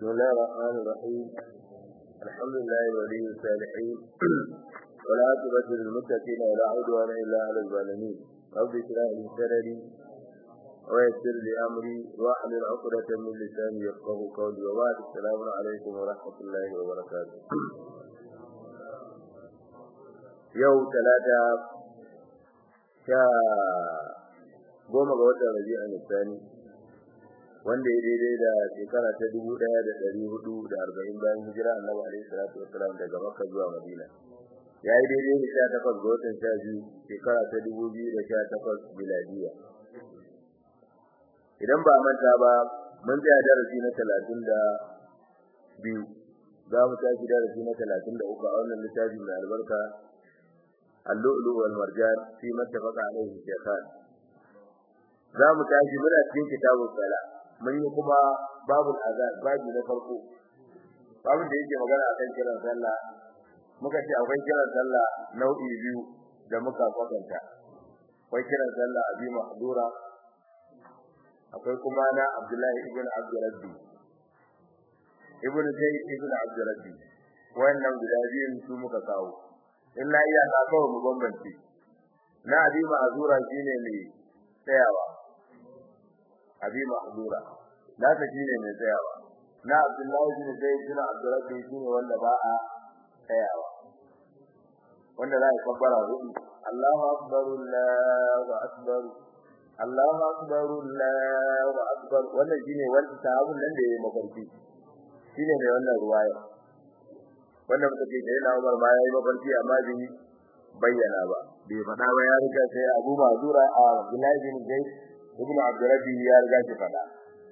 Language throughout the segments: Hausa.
بسم الله الرحمن الرحيم الحمد لله ولي الصالحين والعاقبة للمتقين ولا عدوان إلا على الظالمين رب اشرح لي صدري ويسر لي أمري واحلل عقدة من لساني يفقه قولي وبعد السلام عليكم ورحمة الله وبركاته يوم ثلاثة sha goma ga watan rabi'a nisani wanda ya daidai da shekara ta dubu ɗaya da ɗari hudu da arba'in bayan hijira annabi alaihi salatu wassalam daga makka zuwa madina ya yi daidai da sha takwas ga watan sha biyu shekara ta dubu biyu da sha takwas miladiya idan ba manta ba mun tsaya darasi na talatin da biyu za mu tashi darasi na talatin da uku a wannan littafi mai albarka اللؤلؤ والمرجان فيما اتفق عليه الشيخان za mu tashi muna cikin kitabun sala mun yi kuma babul azan babu na farko babun da yake magana akan kiran sallah muka ce akwai kiran sallah nau'i biyu da muka kwatanta akwai kiran sallah abi mahdura akwai kuma na abdullahi ibn abdurrabbi ibn zayd ibn abdurrabbi wannan guda biyun su muka kawo illa iya ka kawo mu bambance na abi ma'zura shine mai tsayawa abi ma'zura na ta shine mai tsayawa na abdullahi bin zaid bin abdurrabbi shine wanda ba a tsayawa wanda za a kabbara hudu Allahu akbar Allahu akbar Allahu akbar Allahu akbar wannan shine wanda sahabun nan da yayi mafarki shine mai wannan ruwaya wanda muka ce da yana Umar ma yayi mafarki amma bai bayyana ba bai faɗa ba ya riga sai Abu Mazura a Abdullah bin Zaid ibn Abdurrabbi ya riga shi faɗa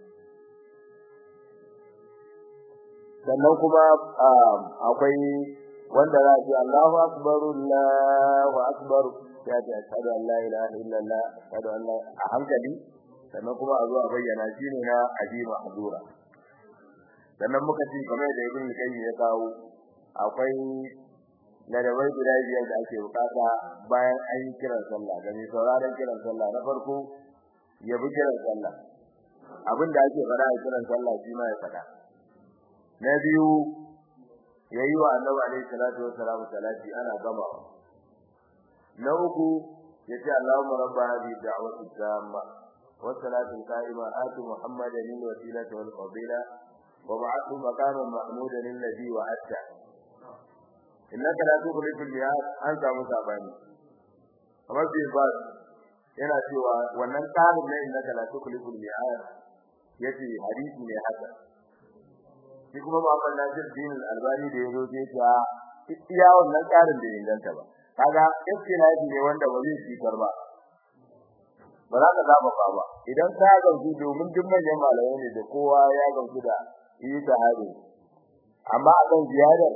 sannan kuma akwai wanda za ce Allahu akbar Allahu akbar ya ce ashhadu an la ilaha illallah ashhadu an la a hankali sannan kuma a zo a bayyana shine na Abi Mahdura sannan muka ce kamar da Ibn Qayyim ya kawo akwai ladabai guda biyar da ake bukata bayan an yi kiran sallah da mai sauraron kiran sallah na farko ya bi kiran sallah abin da ake fara a kiran sallah shi ma ya faɗa na biyu ya yi wa annabi alaihi salatu wa salam salati ana gamawa na uku ya ce Allahumma rabba hadhihi da'wati tamma wa salatu qa'ima ati muhammadan lil wasilati wal fadila wa ba'athu maqaman mahmudan alladhi wa'ata innaka la tukhlifu al-mi'ad an samu sabani kamar bai ba yana cewa wannan tsarin ne innaka la tukhlifu al-mi'ad yace hadisi ne haka shi kuma Muhammad Nasir din al-Albani da yazo sai ta iya wannan tsarin da inganta ba kaga istilahi ne wanda ba zai ci karba ba za ka zaba ba ba idan ka gamsu domin duk manyan malamai ne da kowa ya gamsu da yi ta hadi amma akan ziyadar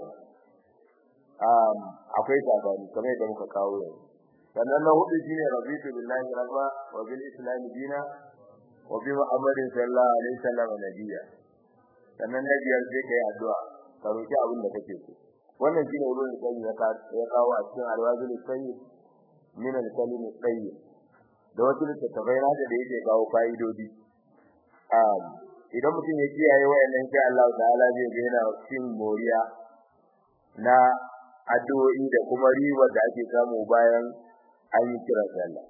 akwai sabani kamar yadda muka kawo yau sannan na hudu shine rabitu billahi rabba wa bil islam dina wa bi muhammadin sallallahu alaihi wasallam nabiyya sannan na biyar sai kai addu'a ka roki abin da kake so wannan shine wurin da kai ya kawo a cikin alwazil sayyid min al-kalim sayyid da wasu littattafai na da yake kawo fa'idodi idan mutum ya kiyaye wayannan sai Allah ta'ala zai ga yana cin moriya na addu'o'i da kuma riba da ake samu bayan an yi kira sallah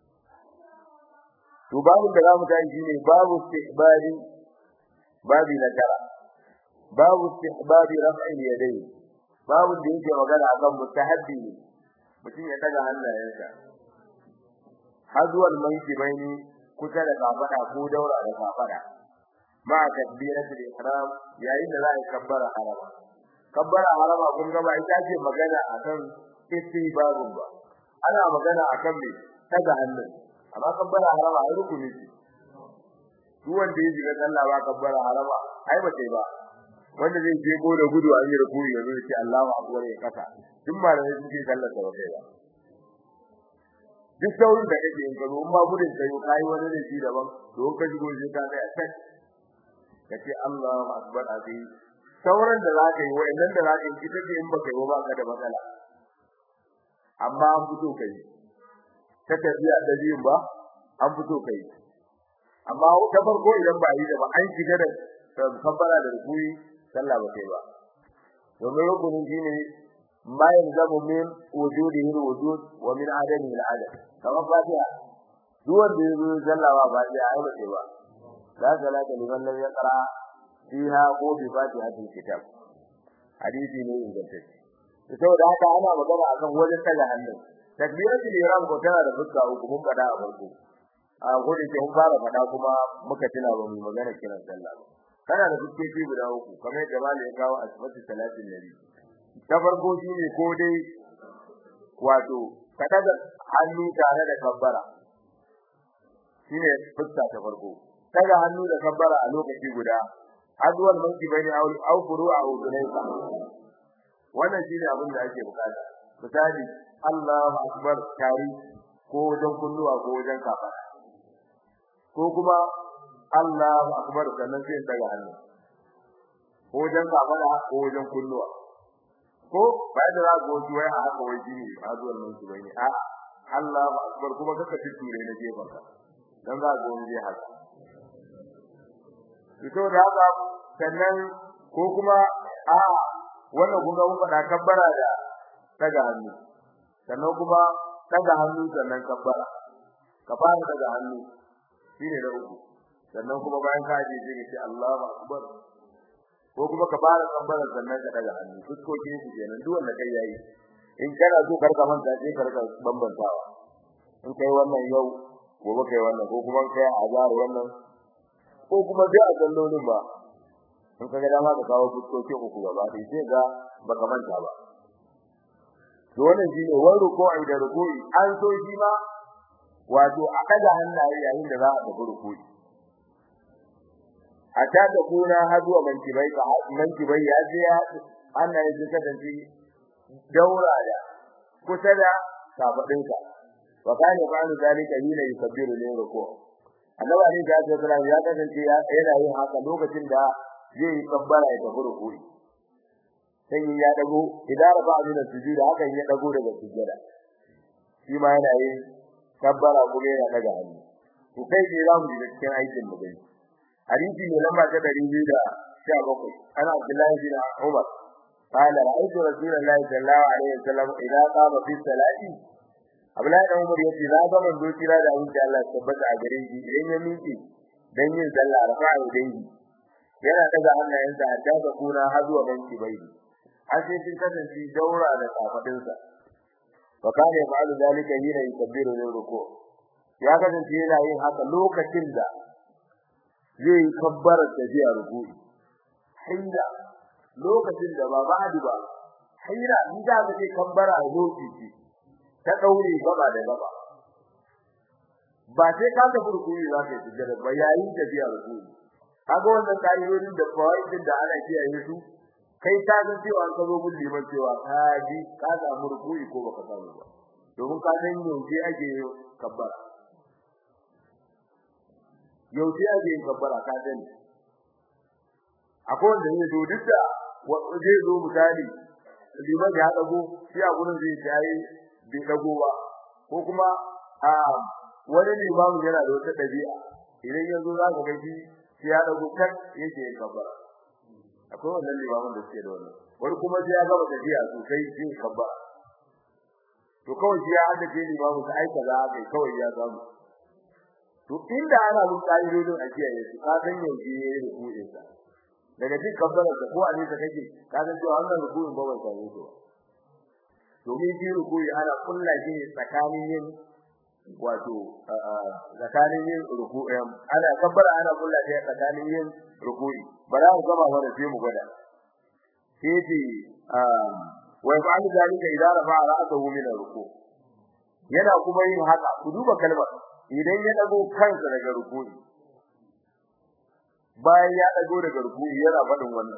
to babu da zamu tayi shine babu istihbabi babi na tara babu istihbabi raf'il yadayn babu da yake magana akan mustahabbi mutum ya daga hannayensa hazwal mankibaini kusa da kafada ko daura da kafada ma takbiratul ihram yayin da za a kabbara harama kabbara harama kun ga ba ita ce magana akan istibabun ba ana magana akan me daga hannun amma kabbara harama ai rukuni ce duk wanda ya shiga sallah ba kabbara harama ai ba sai ba wanda zai je go da gudu an yi rukuni yanzu ya ce Allahu akbar ya kasa duk malamai suke sallar da kai ba duk saurin da kake yin gado amma gudun kai kai wani da shi daban to ka shigo sai ka ga sai kace Allahu akbar azim sauran da zaka yi wayannan da zaka yi kike in baka yi ba ka da matsala amma an fito kai ta tafiya da biyun ba an fito kai amma ta farko idan ba yi da ba an shiga da kabbara da rukui sallah ba kai ba domin rukunin shine ma yanzamu min wujudihi alwujud wa min adamihi aladam kamar fatiha duk wanda ya zo sallah ba fatiha ai ba kai ba la salata liman lam yaqra fiha ko bi fatihatil kitab hadisi ne ingantacce saboda haka ana magana akan wajen taga hannu takbiratul ihram ko tana da fuska uku mun fada a farko a gode ke mun fara fada kuma muka tuna ba mu magana kiran sallah ba kana da fuskoki guda uku kamar yadda malai ya kawo a sifatu salatin nabi ta farko shine ko dai wato ka daga hannu tare da kabbara shine fuska ta farko daga hannu da kabbara a lokaci guda adwal manki bani au furu'a udunayka wannan shine abin da ake bukata misali Allahu akbar tari ko wajen kunnuwa ko wajen kafa ko kuma Allahu akbar sannan sai daga hannu ko wajen kafa ko wajen kunnuwa ko bai da zago shi wai a haka wai shine adwal manki bani a Allahu akbar kuma kaka ture na jefanka dan za ga wani haka ito da haka sannan ko kuma a wannan kun ga mun faɗa kabbara da daga hannu sannan kuma daga hannu sannan kabbara ka fara daga hannu shine da uku sannan kuma bayan ka je sai ce Allahu akbar ko kuma ka fara kabbara sannan ka daga hannu fuskokin su kenan duk wanda kai yayi in kana so karka manta sai karka bambantawa in kai wannan yau gobe kai wannan ko kuma kai azar wannan ko kuma dai a sallolin ba in kaga dama ka kawo fuskokin uku gaba dai sai ga baka manta ba to wannan shine wani ruku'i da ruku'i an so shi ma wato a kaga hannaye yayin da za a tafi ruku'i hatta da kuna haduwa mankibai ka mankibai ya je ya hannaye su kasance daura da kusa da kafadinka wa kana ba'du zalika hina yukabbiru lil ruku' annabi ne da ya tsara ya kasance yana yin haka lokacin da zai yi kabbara ya tafi ruku'i sai ya dago idan rafa min sujuda hakan ya dago daga sujada shi ma yana yin kabbara kuma yana daga hannu to kai ne za mu ji cikin aikin mu gani hadisi ne lamba ta 217 ana Abdullahi bin Umar قال رأيت رسول الله صلى الله عليه وسلم إذا قام في الصلاة Abdullahi dan Umar yace na ga manzo kira da abin da Allah ya tabbata a gare shi idan ya miƙe dan yin sallah rafa'a dangi yana daga hannayensa a daga kuna har zuwa banki bai har sai sun kasance daura da kafadinsa wa kana yaf'alu zalika hina yukabbiru lil ruku ya kasance yana yin haka lokacin da zai kabbara tafiya ruku'i hinda lokacin da ba ba'di ba hinda in da zai kabbara a lokaci ta daure gaba da gaba ba sai ka tafi ruku'i za ka yi sujjada ba yayin tafiya ruku'i kaga wannan ka'idodin da fawaidin da ana kiyaye su kai ta ga cewa an kazo mun liman cewa ka ji ka samu ruku'i ko baka samu ba domin ka san yaushe ake kabbara yaushe ake kabbara ka sani akwai wanda ne zo duk da zai zo misali liman ya dago shi a gurin zai tayi bai dago ba ko kuma a wani limamin yana da wata dabi'a idan yanzu za ka ga shi sai ya dago kan yake kabbara akwai wannan limamin da suke da wannan wani kuma sai ya gaba tafiya sosai sai kabbara to kawai shi ya hada ke limamin sa aika za a kai kawai ya samu to inda ana mun kaidodin a kiyaye su ka san yaushe ne ruku'in sa daga duk kabbara da ko ali da kake ka san cewa wannan ruku'in ba ban same shi domin shi ruku'i ana kulla shi tsakanin yin wato tsakanin yin ruku'i ana kabbara ana kulla shi tsakanin yin ruku'i bara mu gaba wannan sai mu gwada sai ce wa yaf'alu zalika idza rafa'a ra'sahu min ar-ruku' yana kuma yin haka ku duba kalmar idan ya dago kansa daga ruku'i bayan ya dago daga ruku'i yana faɗin wannan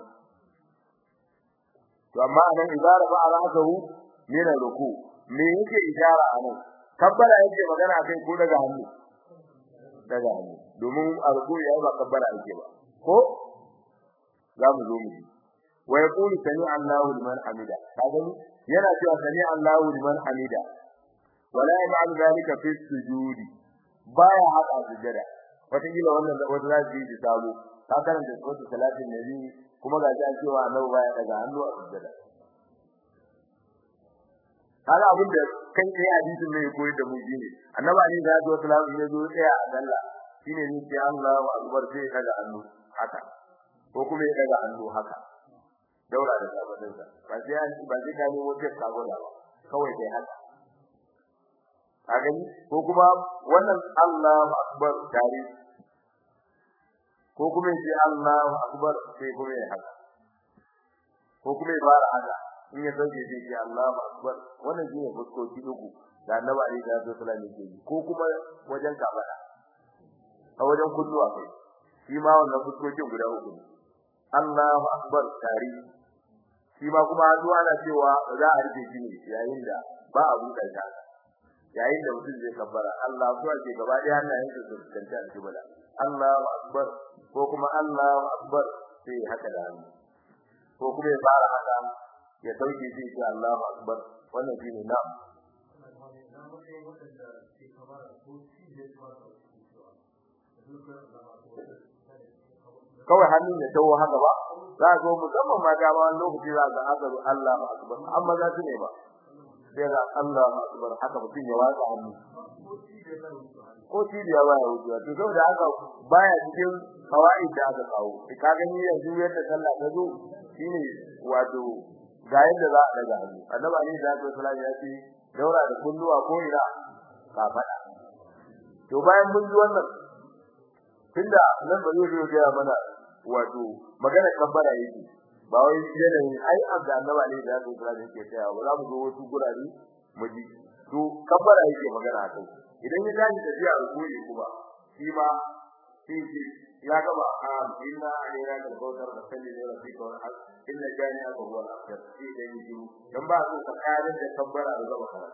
to amma anan idza rafa'a ra'sahu min ar-ruku' me yake ishara anan kabbara yake magana kai ko daga hannu daga hannu domin ar-ruku'i ya ba kabbara yake ba ko za mu zo mu ji wa yaqulu sami Allahu liman hamida kaga yana cewa sami Allahu liman hamida wala ya'malu dhalika fi sujudi baya haka sujada wata kila wannan wata za ji sabo ka karanta suratul salatin nabi kuma ga an cewa annabi baya daga hannu a sujjada kaga abin da kai kai hadisin ne koyi da mu shine annabi ali da ya sallam ya zo tsaya a sallah shine ni sai Allahu akbar sai daga hannu haka ko kuma ya daga hannu haka daura da sabadin sa ba sai ba sai ka nemo ce saboda ba kawai dai haka kaga ko kuma wannan Allahu akbar tare ko kuma sai Allahu akbar sai kuma ya haka ko kuma ya fara haka in ya sauke sai ya Allahu akbar wannan shine fuskoki uku da Annabi Ali da Rasul sallallahu alaihi wasallam ko kuma wajen kabara a wajen kulluwa kai shi ma wannan fuskokin guda uku Allahu akbar tare shi ma kuma zuwa na cewa za a rike shi ne yayin da ba a buɗe ta yayin da mutum zai kabbara Allah zuwa ke gaba da hannayen su kanta a kibla Allahu akbar ko kuma Allahu akbar sai haka da hannu ko kuma ya fara haka ya dauke shi sai Allahu akbar wannan shine na kawai hannun ya tawo haka ba za ga musamman ma ga wani lokaci za ga haka Allahu akbar amma za su ne ba sai ga Allahu akbar haka mutum ya watsa hannu ko cibiya ba ya wuce to saboda haka baya cikin hawaii da aka kawo ka gani yanzu yadda sallah ta zo shine wato ga yadda za a daga hannu annabi ali da sallallahu ya ce daura da kulluwa ko ina ka fada to bayan mun ji wannan tunda nan ba zai zo ga mana wato magana kabbara yake ba wai yanayin ai abda annabi ali da sallallahu yake cewa ba za mu zo wasu gurare mu ji to kabbara yake magana akai idan ya tashi tafiya rukuni kuma shi ma shi shi ya gaba a inna alayna da bautar da salli da rabbika wa hal inna jani aka huwa al-akhir shi da yi dan ba su ka kare da kabbara da gaba kana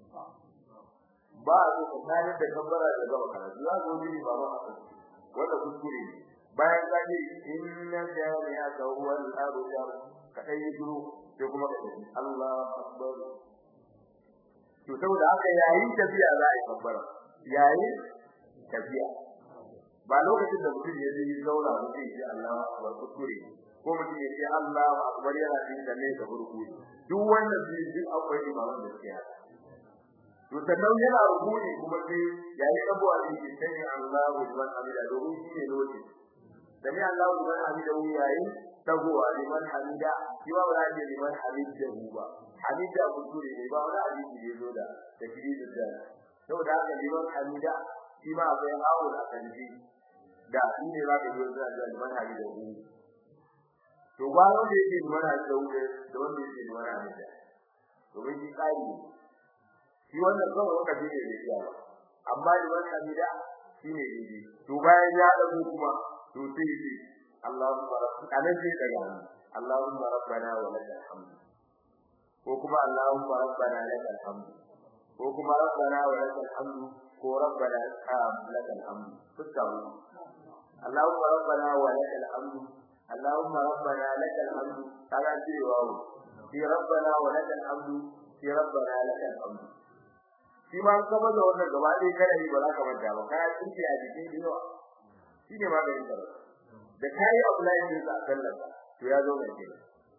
ba su ka kare da kabbara da gaba kana za ku ji ba ba wanda kuskure bayan ka ji inna jani aka huwa al-akhir ka dai yi duro sai kuma ka ce Allahu akbar to saboda haka yayin tafiya za a yi kabbara yayin tafiya ba lokacin da mutum ya yi zauna mutum ya Allah akbar kuskure ko mutum ya ce Allah akbar yana cikin da ne da burku duk wannan shi duk akwai imaman da ke haka to sannan yana rukuni kuma sai yayi abuwa da ke sai Allah liman hamida domin shi ne lokaci sami Allah liman hamida yayin tagowa liman hamida shi ba ba da liman hamida ba hamida kuskure ne ba wani hadisi da yazo da tajridin da saboda haka liman hamida shi ma akwai hawo da kanji da shi ne za ka yi da da liman hamida ku to ba wanda yake liman hamida ku da wanda yake liman hamida domin shi kai ne shi wannan kawai wanda ne da shi ba amma liman hamida shi ne ne to bayan ya dago kuma to sai shi Allahumma rabbana anan sai daga Allahumma rabbana wa lakal hamd ko kuma Allahumma rabbana lakal hamd ko kuma rabbana wa lakal hamd ko rabbana lakal hamd fuska mu Allahumma rabbana wa lakal hamd Allahumma rabbana lakal hamd kaga cewa fi rabbana wa lakal hamd fi rabbana lakal hamd shi ma kuma da wannan gaba dai kada yi ba za ka manta ba kai tsinci a jikin diwa shi ne maganin ka da kai Abdullahi bin sallallahu to ya zo mai kenan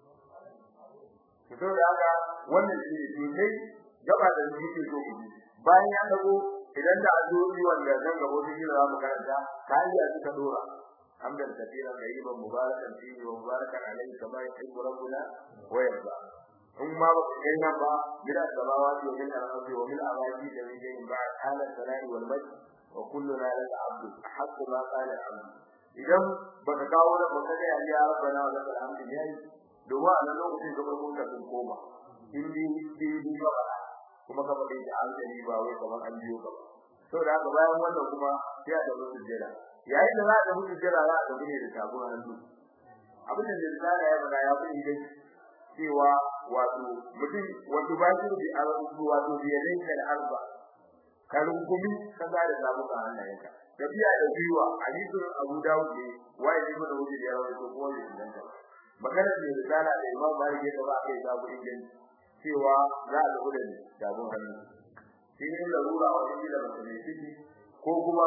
fito da haka wannan shi ne sai gaba da yake so ku bayan ya dago idan da addu'o'i wanda zan gabo da shi za mu karanta kai ya suka dora hamdan katira tayyiban mubarakan fihi wa mubarakan alayhi kama yuhibbu rabbuna wa yarda in ma ba ku kai nan ba gida samawati wa min al-ardi wa min al-ardi da min jayin ba ala salai wal majd wa kulluna laka abdu haqqu ma qala abdu idan baka kawo da baka ga ya rabbana wa lakal hamdu yayi domin a nan lokacin gabar mun ka sun koma in bi bi bi ba kuma ka faɗi da hankali ba wai kamar an biyo ka to da haka bayan wannan kuma sai da musu jira yayin da za ka musu jira za ka gune da sabon hannu abin da zai ya bada ya fi idan cewa wato mutum wato ba shi da arzu wato da yayin da arba karin gumi kaza da samu ka hannayenka tafiya da biwa hadisin Abu Dawud ne wai ne da wuce da yawa ko ko ne dan magana da risala da Imam Malik ya ba kai da gurin din cewa za a lura da dabun hannu shi ne larura a wajen da mutum ne ciki ko kuma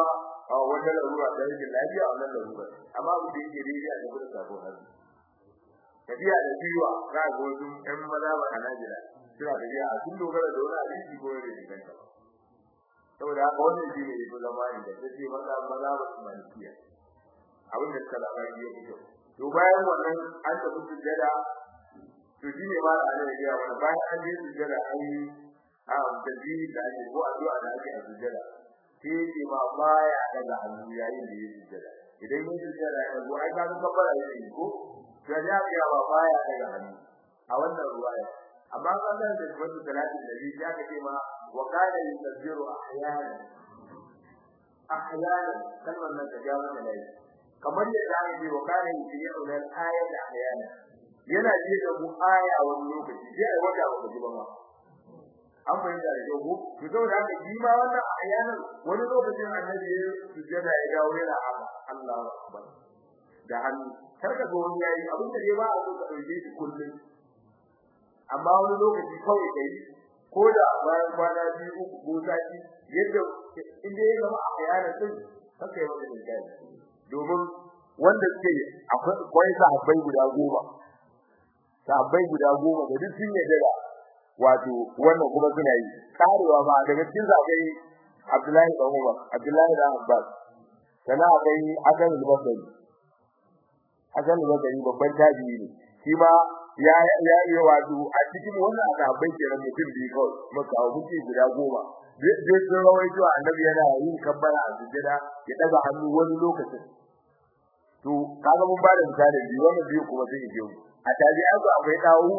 a wata larura da yake lafiya a wannan larura amma abu da yake daidai a cikin sabon hannu tafiya da jiwa za ga wasu ƴan maza ba a Najeriya suna tafiya a sun dogara da wani hadisi ko da inganta saboda haka wannan shi ne ya fi zama inda ta ce maza maza ba su malikiya abin da suka zama ya fi kyau to bayan wannan an tafi sujjada to shi ne ma da ana yi mana bayan an je sujjada an yi a tasbihi da ake ko addu'a da ake a sujjada sai ce ma baya daga hannu yayin da ya sujjada idan ya sujjada ya zo ai ka ga kabbara yake ko to ya ga ba baya daga hannu a wannan ruwaya amma kan da da wasu salatin da bi ya kace ma wa kana yusabbiru ahyana ahyana kalmar nan ta jawo da lai kamar yadda aka ce wa kana yusabbiru al ayat ahyana yana ji da mu aya wani lokaci sai ai wata ba ji ba ma an fahimta da yau to saboda haka shi ma wannan ahyanan wani lokacin annabi ya sujjada ya dawo yana haka Allahu akbar da hannu karka ga wani yayi abin da ba a so ka dauke shi kullum amma wani lokaci kawai kai ko da bayan kwana biyu uku ko sati yadda in dai ya zama a bayanan din haka ya wanda da domin wanda suke akwai sahabbai guda goma sahabbai guda goma da duk sun yarda da wato wannan kuma suna yi karewa ba daga cikin sahabbai Abdullahi dan Umar Abdullahi dan Abbas sana akwai Hasan al-Basri Hasan al-Basri babban tabi'i ne shi ma ya ya yi wato a cikin wannan sahabbai kenan mutum biyu kawai muka hawo mutum guda goma duk sun rawaito annabi yana yin kabbara a sujjada ya daga hannu wani lokacin to kaga mun ba da misali biyu wannan biyu kuma sai ya mu a tabi'an su akwai Dawud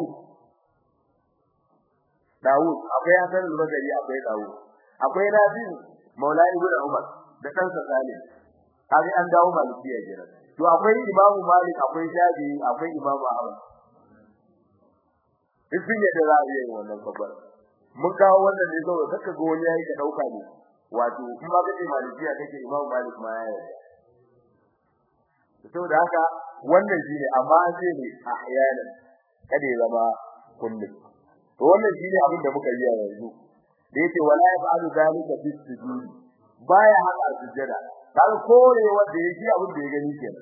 Dawud akwai Hasan al-Basri akwai Dawud akwai Rabi Maula ibn Umar da kansa Salim kaga an dawo malikiya kenan to akwai Imam Malik akwai Shafi akwai Imam Ahmad duk sun yadda za a iya yin wannan kabbar mun kawo wannan ne saboda kaka ga wani yayi ka dauka ne wato in ba kace malikiya kake Imam Malik ma ya yarda saboda haka wannan shine amma an ce ne a ayyana kada ya zama kullum to wannan shine abin da muka yi a yanzu da yake wala yaf'alu zalika fi sujud baya haka sujada kaga kore wanda yake abin da ya gani kenan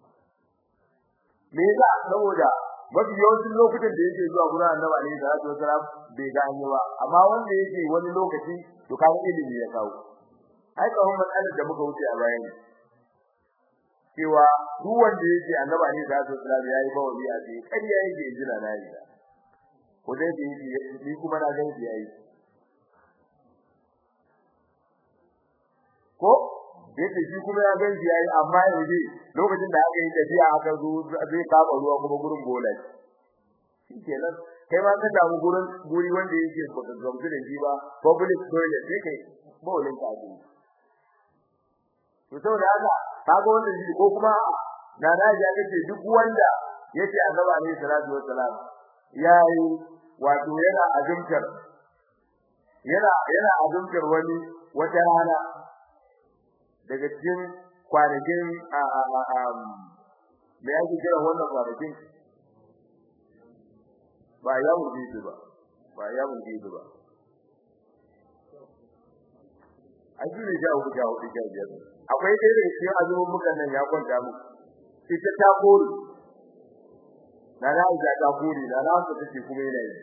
me yasa saboda mafi yawancin lokutan da yake zuwa gurin annabi alaihi salatu wasalam bai gane ba amma wanda yake wani lokaci to kaga ilimi ya kawo ai kawai matsalar da muka wuce a bayan cewa duk wanda yake annabi alaihi salatu wasalam yayi bawali a ce kariya yake jira na yi ko dai da yake ni kuma na ga yayi ko yake shi kuma ya ganji yayi amma yaje lokacin da aka yi tafiya aka zo zai kama ruwa kuma gurin bola shikenan kai ma ka damu gurin guri wanda yake baka gamsu da shi ba public toilet sai kai bawlin ka ji to saboda haka kaga wannan shi ko kuma na na ji kace duk wanda yace annabi alaihi salatu wassalam yayi wato yana azumtar yana yana azumtar wani wata rana daga cikin kwanakin a a a me yake kira wannan kwanakin ba ya wuce ba ba ya wuce ba aji ne jawo ku jawo ku jawo akwai dai da cikin azumin mukan nan ya kwanta mu ita ta kore na na ita ta kore na na su take kuma yana yi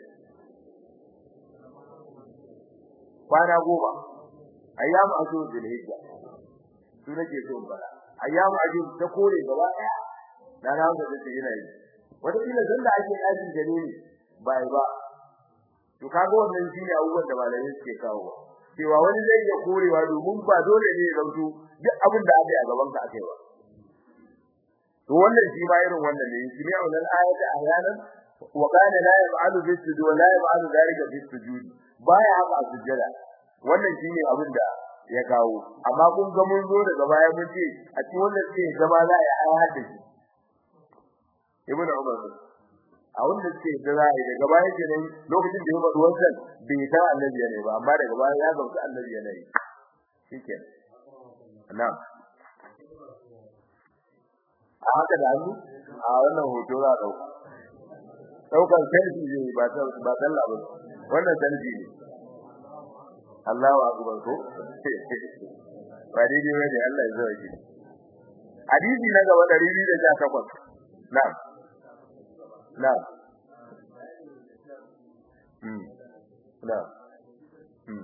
kwana goma ayyamu azu bil hijja su nake so bara ayyamu azu ta kore gaba daya na na su take yana yi wata kila zan da ake ajin gare ni bai ba to kaga wannan shine abubuwan da malamai suke kawo cewa wani zai iya korewa domin ba dole ne ya zauto duk abin da aka yi a gaban ka akai ba to wannan shi ma irin wannan ne shi ne wannan ayata ayanan wa kana la yaf'alu bi sujud wa la yaf'alu dhalika bi sujud baya haka a sujjada wannan shine abin da ya kawo amma kun ga mun zo daga baya mun ce a cikin wannan ce gaba za a yi ayat da shi ibnu umar a wanda ce da za a yi daga baya kenan lokacin da ya faɗi wannan bai san annabi ne ba amma daga baya ya gamsu annabi ne shikenan na'am a haka da hannu a wannan hoto za a dauka daukan selfie ne ba ta ba sallah ba wannan selfie ne Allahu akbar ko ba daidai ba ne Allah ya zo ki hadisi na gaba 218 na'am na'am mm na'am mm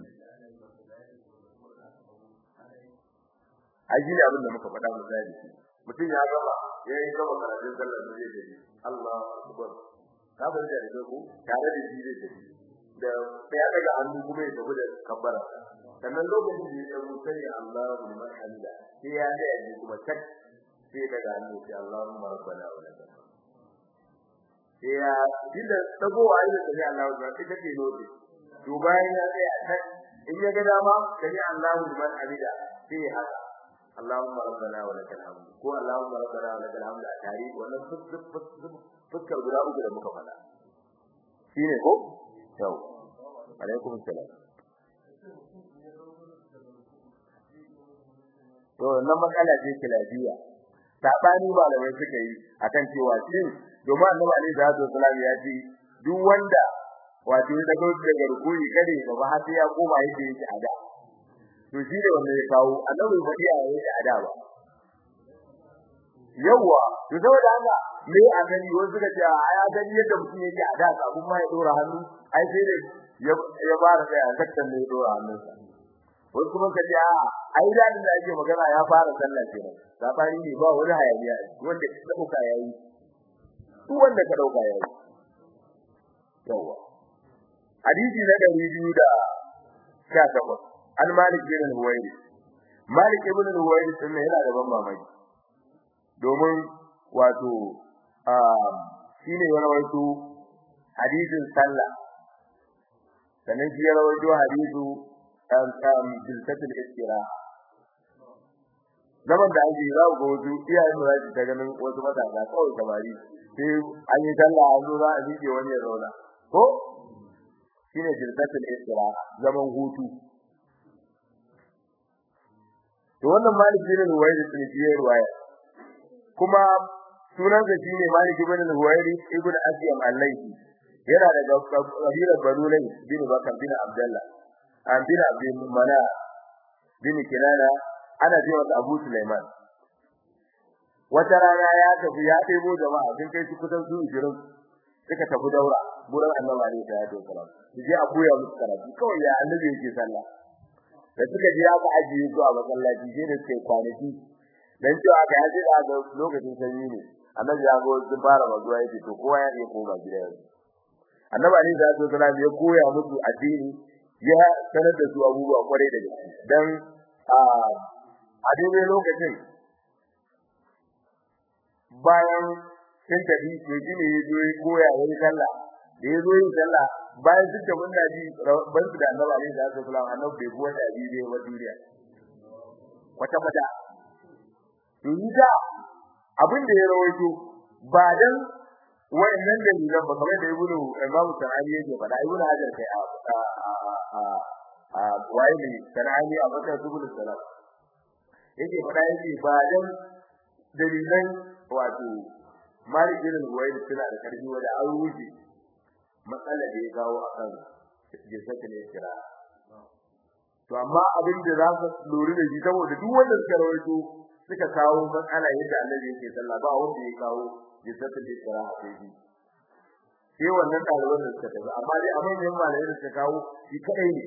aji ne abin da muka faɗa misali mutum ya gaba ya yi gaba karatun sallar da zai tafi Allah akbar ka bar da rike ku tare da shi zai tafi da sai ya daga hannu kuma ya tafi da kabbara sannan lokacin da ya dago sai Allahu liman hamida sai ya ga yaji kuma tak sai daga hannu sai Allahumma rabbana wa lakal sai ya dinda dagowa ne sai Allahu da sai take lodi to bayan ya tsaya tak in ya ga dama sai Allahu liman hamida sai ya haka Allahumma rabbana wa lakal hamd ko Allahumma rabbana wa lakal hamd a tare wannan fuskar guda uku da muka faɗa shine ko yau alaikum salam to nan matsala ce kilafiya sabani malamai suka yi akan cewa shin domin annabi alaihi salatu wasallam ya ce duk wanda wato ya dago daga rukuni kare ba ba sai ya koma yake yake ada to shi ne wanda ya kawo annabi ba iya yake ada ba yawa to saboda haka me a gani wani suka ce a ya gani yadda mutum yake ada kafin ma ya dora hannu ai sai da ya fara kai a sakkan ne ya dora hannunsa wasu kuma ka ce a ai da inda ake magana ya fara sallah kenan sabani ne ba wani hayaniya wanda ka dauka yayi duk wanda ka dauka yayi yawa hadisi na dari biyu da sha takwas an malik bin al-huwairi malik ibn al-huwairi sun yana da ban mamaki domin wato shine ya rawaito hadisin sallah sannan shi ya rawaito hadisu bilkatul istira zaman da ake za ku wasu iyayen da za ta ganin wasu matasa kawai samari sai an yi sallah an zo za a miƙe wani ya zauna ko shine bilkatul istira zaman hutu to wannan malik bin al-huwairi sun ji ruwaya kuma sunansa shine malik bin al-huwairi ibn asyam al-laythi yana daga kabilar banu lay bin bakar bin abdullah an bin abdul mana bin kinana ana ji masa abu sulaiman wata rana ya tafi ya ɗebo jama'a sun kai su kusan su 20 suka tafi daura gurin annabi ne da ya doka su je a koya musu karatu kawai ya annabi yake sallah da suka je aka ajiye su a masallaci sai da suke kwanaki dan cewa ga yaji da ga lokacin sanyi ne annabi ya go sun fara mazuwa yake to kowa ya iya koma gida yanzu annabi ali da su sallallahu ya koya musu addini ya sanar da su abubuwa kwarai da gaske dan a a daidai lokacin bayan sun tafi to shine ya zo ya koya wani sallah da ya zo yin sallah bayan duk da wannan ji ban su da annabi alaihi salatu wasallam annabi bai buwa da biye wa duniya kwata kwata to da abin da ya rawaito ba dan wayannan dalilan ba kamar da ibnu imamu sanani yake faɗa ibnu hajar kai a a a waye ne sanani a bakar subul salam yake faɗa yake ba dan dalilan wato malik bin huwayd suna da karfi wanda an wuce matsalar da ya kawo akan jinsatin kira to amma abin da za ka lura da shi saboda duk wanda suka rawaito suka kawo matsala yadda annabi yake sallah ba wanda ya kawo jinsatin kira a kai sai wannan ɗaliban da suka tafi amma dai abin da malamai da suka kawo shi kadai ne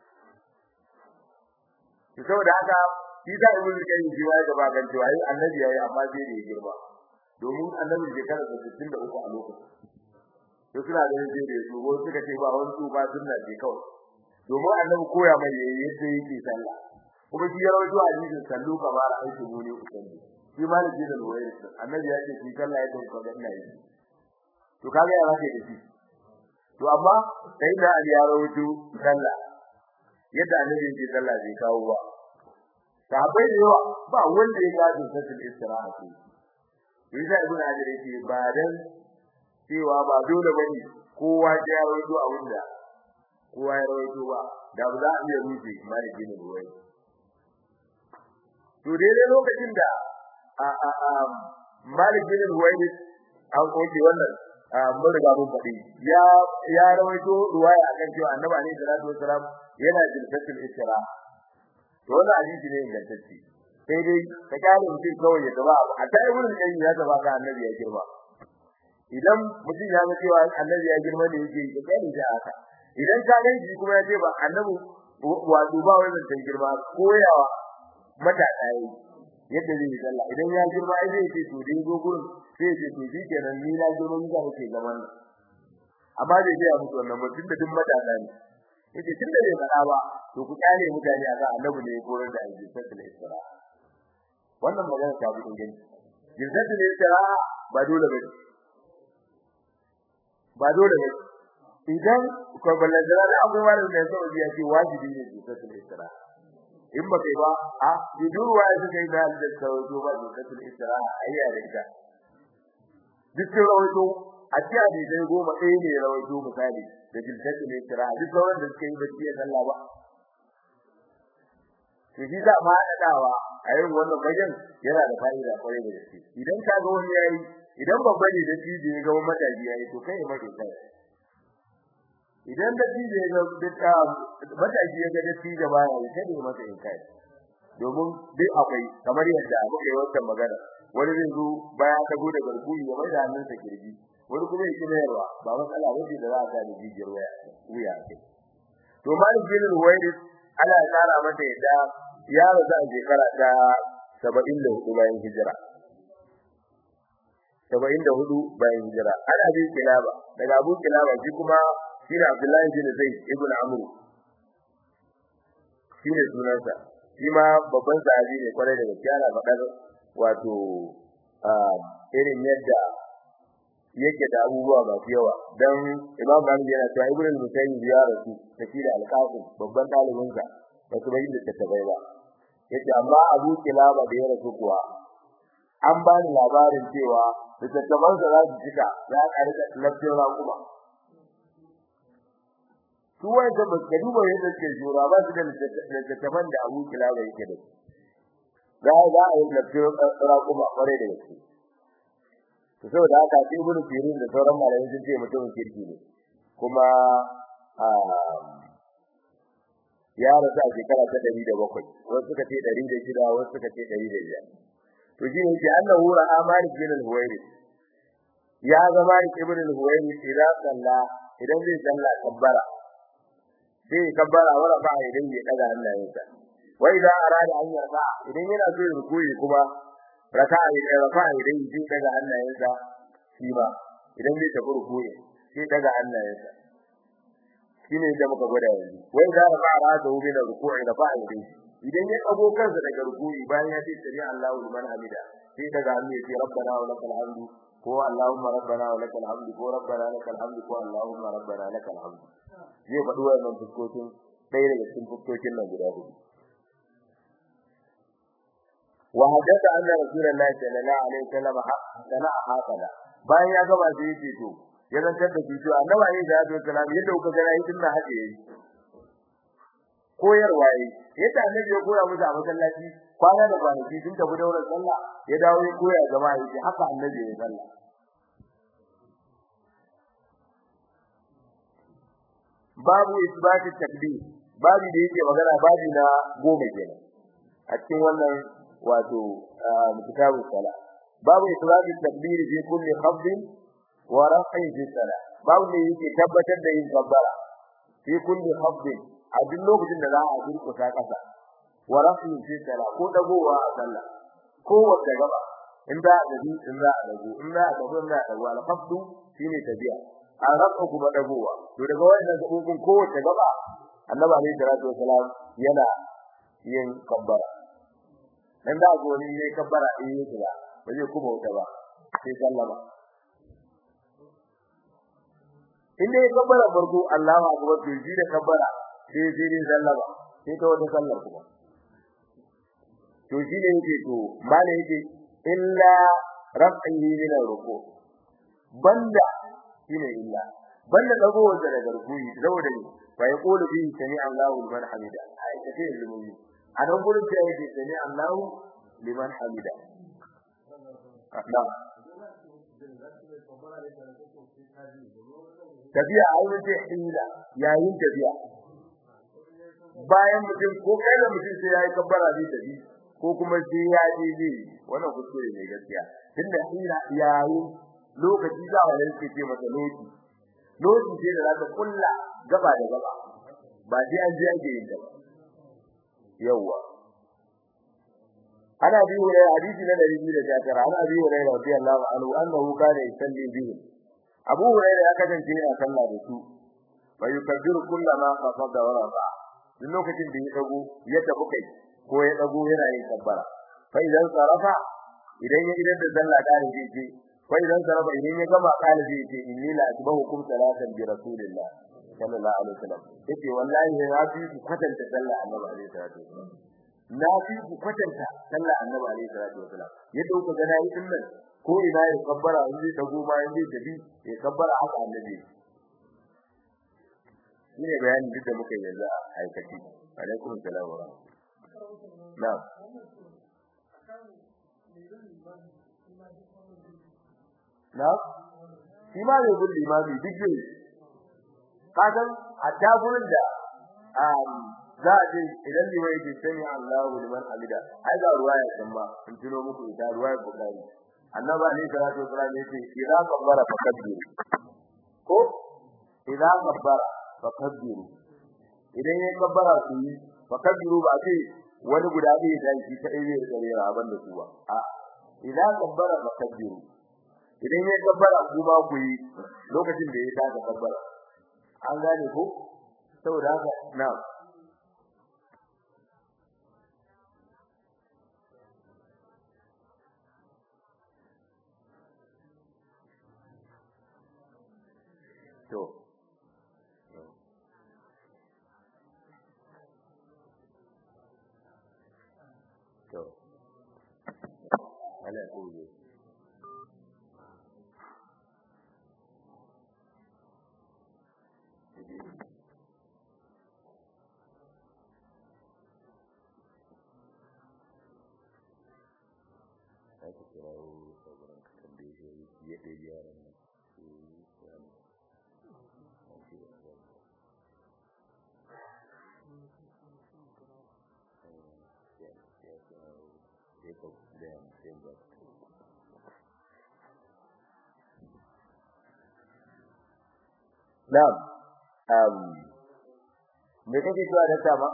to saboda haka shi da ibnu qayyim shi ya gaba gan cewa ai annabi yayi amma sai da ya girma domin annabi shekara 63 a lokacin to suna ganin sai da su wasu suka ce ba wani tsufa sunna ce kawai domin annabi koya mai yadda yake sallah kuma shi ya rawaito hadisin sallu kamar aiki ne usalli shi maliki da ruwaya annabi ya ce shi sallah ya dauka ga ina yi to kaga ya rake da shi to amma sai da ali ya rawaito sallah yadda annabi yake sallah bai kawo ba sahabbai da yawa ba wanda ya gaji sassul istiraha ce yasa ibn hajar yake ba dan cewa ba dole bane kowa ya rawaito abin da kowa ya rawaito ba da ba za a iya rufe maliki ne ruwai to dai lokacin da a a a maliki ne ruwai an koke wannan mun riga mun faɗi ya ya rawaito ruwaya akan cewa annabi alaihi salatu wasalam yana jilfatul istira to wannan hadisi ne ingantacce sai dai ka kare mutum kawai ya gaba a ta wurin da ya gaba ga annabi ya girma idan mutum ya ga cewa annabi ya girma ne yake ya kare shi haka idan ka ganci kuma ya ce ba annabi wato ba wai zan girma koyawa mata dai yadda zai yi sallah idan ya girma ai zai ce to dai go gurin sai ya ce to shi kenan ni na girma ni za mu ce zaman nan amma dai sai ya mutu wannan mutum da duk mata ne yace tunda bai fada ba to ku kare mutane akan annabi ne koyar da aljisatul isra wannan magana ta bi inganci jisatul isra ba dole ba ba dole ba idan ko balladara da akwai wani da yake ya ce wajibi ne jisatul isra in ba kai ba a bidurwa ya suka yi da da tawajo ba jisatul isra ayya da ita duk rawaito a ce a dai goma ɗaya ne rawaito misali da jisatul isra duk sauran da suka yi ba ciye sallah ba to shi za ma dawa a yin wannan bajan yana da fa'ida kwarai da gaske idan ka ga wani yayi idan babba ne da tije ya ga mataji yayi to kai mai kai idan da tije ya ga mataji ya ga da tije ba yayi sai ne masa in kai domin dai akwai kamar yadda muka yi wannan magana wani zai zo baya ta gode garkuyi ya mai da hannunsa kirji wani kuma yake mayarwa ba matsala wace da za a gane jijiyar waya wuya kai to malik bin ruwairis Allah ya tsara mata yadda ya rasu a shekara ta 74 bayan hijira 74 bayan hijira ana bin kilaba daga Abu Kilaba shi kuma shi ne Abdullahi bin Zaid ibn Amr shi ne sunansa shi ma babban sahabi ne kwarai da gaskiya na faɗar wato irin yadda yake da abubuwa masu yawa dan Imam Malik yana cewa Ibn al-Musayyib ya rasu tafi da al-Qasim babban dalibin sa ba su bayyana tattabai ba yace amma Abu Kilaba da ya rasu kuwa an ba ni labarin cewa tattaban sa za su cika ya karika lafiyar kuma su wanda ba su duba yadda ke jura ba su da tattaban da Abu Kilaba yake da za za a yi lafiyar kuma kware da gaske to saboda haka sai ibnu sirin da sauran malamai sun ce mutumin kirki ne kuma ya rasu a shekara ta 107 wasu suka ce 106 wasu suka ce 105 to shi ne annahu ra'a malik bin al-huwairi ya ga malik ibn al-huwairi idan salla idan zai salla kabbara sai kabbara wala ba idan ya daga hannayensa wa idan arada an yarda idan yana so ya rukuyi kuma raka'a idan raka'a idan yi daga hannayensa shi ba idan zai tafi rukuyi sai daga hannayensa shine da muka gwada yanzu wai da raka'a rata hu min ruku'i da fa'a idan idan ya dago kansa daga rukuyi bayan ya ce sami Allahu liman hamida sai daga hannu ya ce rabbana wa lakal hamdu ko allahumma rabbana wa lakal hamdu ko rabbana lakal hamdu ko allahumma rabbana lakal hamdu zai faɗi wannan fuskokin ɗaya daga cikin fuskokin nan guda hudu وحدث أن رسول الله صلى الله عليه وسلم صنع هكذا bayan ya gaba sai yake to ya zantar da shi to annabi alayhi salatu wasalam yadda kuka ga yi tunda haka yayi koyarwa yayi yadda annabi ya koya musu a masallaci kwana da kwanaki sun tafi daura sallah ya dawo ya koya jama'a yake haka annabi ya sallah babu isbati takbir babu da yake magana babu na goma kenan a cikin wannan wato kitabu sala babu islamu takbir fi kulli khafd wa raf'i fi sala babu ne yake tabbatar da yin kabbara fi kulli khafd a duk lokacin da za a durkusa kasa wa raf'i fi sala ko dagowa a sallah ko wata gaba in da da in za a dago in za a dago in za a dago al khafd shine tabiya a rafa kuma dagowa to daga wannan gabobin ko wata gaba annabi alaihi salatu wasalam yana yin kabbara dan da go ni ne kabbara din yake ba ba zai kuma wuta ba sai sallama in ne kabbara farko Allahu akbar to ji da kabbara sai sai ne sallama sai ta wata sallar kuma to shi ne yake to mala yake illa raf'ihi min ruku banda shine illa banda dagowar da daga rukuyi saboda ne fa yaqulu bi sami Allahu liman hamida ai kace ilmi a nan gurin da yake sami Allahu liman hamida na tafiya a wurin da hila yayin tafiya bayan mutum ko kai da mutum sai yayi kabbara zai tafi ko kuma sai ya je zai wannan kuskure ne gaskiya tunda ina yayi lokaci za a rike ce masa lokaci lokaci sai da zaka kulla gaba da gaba ba sai an je ake yin ta ba yawa ana bi wa hadisi na 219 ana bi wa radiyallahu anhu annahu kana yusalli bihi Abu Hurairah ya kasance yana sallah da su fa yukabbiru kullama qafada wa rafa duk lokacin da ya dago ya tafi kai ko ya dago yana yin kabbara fa idan sarafa idan ya idan da sallah da ne ce fa idan sarafa idan ya gama kana zai ce inni la asbahukum salatan bi rasulillah sallallahu alaihi wasallam yace wallahi na fi ku kwatanta sallah annabi alaihi salatu wasallam na fi ku kwatanta sallah annabi alaihi salatu wasallam yadda kuka ga nayi din nan ko ina ya kabbara in zai dago ma in zai tafi ya kabbara haka annabi shine bayanin duk da muka yi yanzu a aikaci alaikum salam wa na'am na'am shi ma ne gurin limami duk ne kasan a tagurin da za a ce idan limai yake sani Allahu liman hamida ai ga ruwa ya san ma in tuno muku ita ruwa ya bukari annabi ne salatu wasallam yace idza kabbara fakabbiru ko idza kabbara fakabbiru idan yayin kabbara ku yi fakabbiru ba ce wani guda ɗaya da shi ta ɗaya da tsare ra ban da su ba a idza kabbara fakabbiru idan yayin kabbara ku ba ku yi lokacin da ya ta kabbara an gane ko saboda haka na'am to to ala kuye ake kirawo sauran katon da ya ɗaya yaran nan Na'am. Um me kake cewa da tama?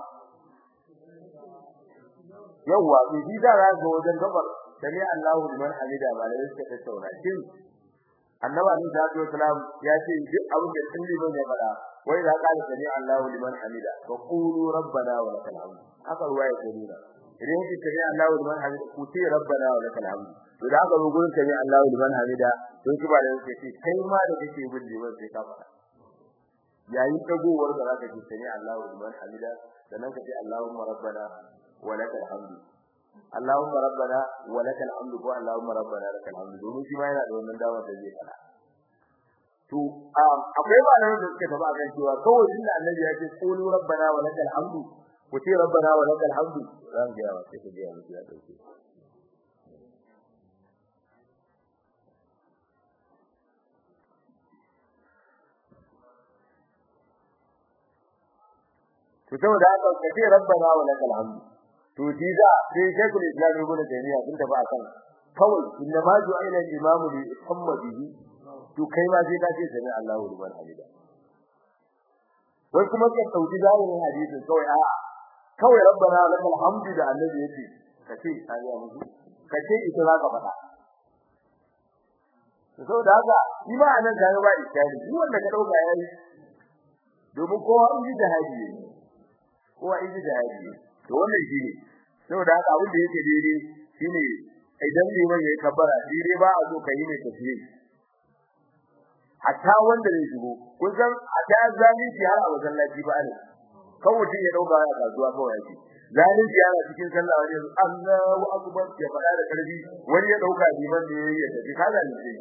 Yawwa, bi da za ga wajen gabar sami Allahu liman hamida malai suka tattauna shin Annabi Ali sallallahu alaihi wasallam ya ce duk abin da sun liman ya fada wai da ka sami Allahu liman hamida wa qulu rabbana wa lakal hamd haka ruwaya ta nuna idan yake sami Allahu liman hamida ku ce rabbana wa lakal hamd to da aka zo gurin sami Allahu liman hamida don kuma da yake ce kai ma da kake bin liman sai ka fada yayin dagowar da zaka ji sami Allahu liman hamida sannan ka ce Allahumma rabbana wa lakal hamd Allahumma rabbana wa lakal hamd ko Allahumma rabbana lakal hamd domin shi ma yana da wannan damar da zai fada to akwai malaman da suka taba kan cewa kawai inda annabi ya ce qulu rabbana wa lakal hamd ku ce rabbana wa lakal hamd zan ga yawa sai ku ga yawa ya dauke to saboda haka ka ce rabbana wa lakal hamd to diza sai shaykhul islam ibn taymiya sun tafi akan kawai inna ma ju'ila al-imamu li muhammadihi to kai ma sai ka ce sami Allahu liman hamida wai kuma ka sauki zahirin hadisin kawai a kawai rabbana lakal hamdu da annabi yace ka ce sai ya musu ka ce ita za ka faɗa to da haka shi ma anan da ba iskali shi wanda ka dauka yayi domin kowa in ji jihadi ne kowa in ji jihadi ne to wannan shi ne saboda haka abin da yake daidai shine idan liman yayi kabbara dire ba a so ka yi ne tafiye hatta wanda zai shigo kun san a ta zalunci har a masallaci ba ne kan mutum ya dauka ya kasuwa kawai yake zalunci yana cikin sallah wani Allahu akbar ya fada da karfi wani ya dauka liman ne ya tafi ka zalunci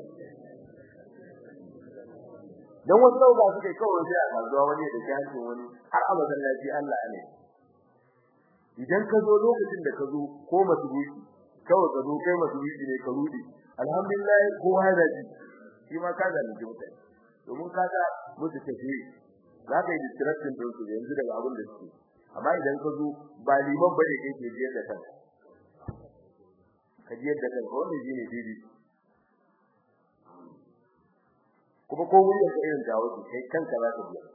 dan wasu dauka suke kawai sai a kasuwa wani ya dace hancin wani har a masallaci Allah ne idan ka zo lokacin da ka zo ko masubuki kawai ka zo kai masubuki ne ka rudi alhamdulillah ko hada ji shi ma ka zalunci mutane domin ka ga musu tafi za ka yi distraction din su yanzu daga abin da suke amma idan ka zo ba liman bane kai ke jiyar da kanka ka jiyar da kanka wannan shine daidai kuma ko wuri ka irin dawo kai kanka za ka biya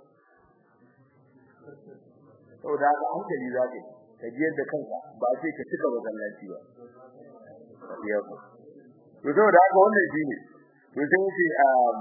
saboda haka hankali za ka ka jiyar da kanka ba sai ka cika masallaci ba ya ku to saboda haka wannan shine to sai ce um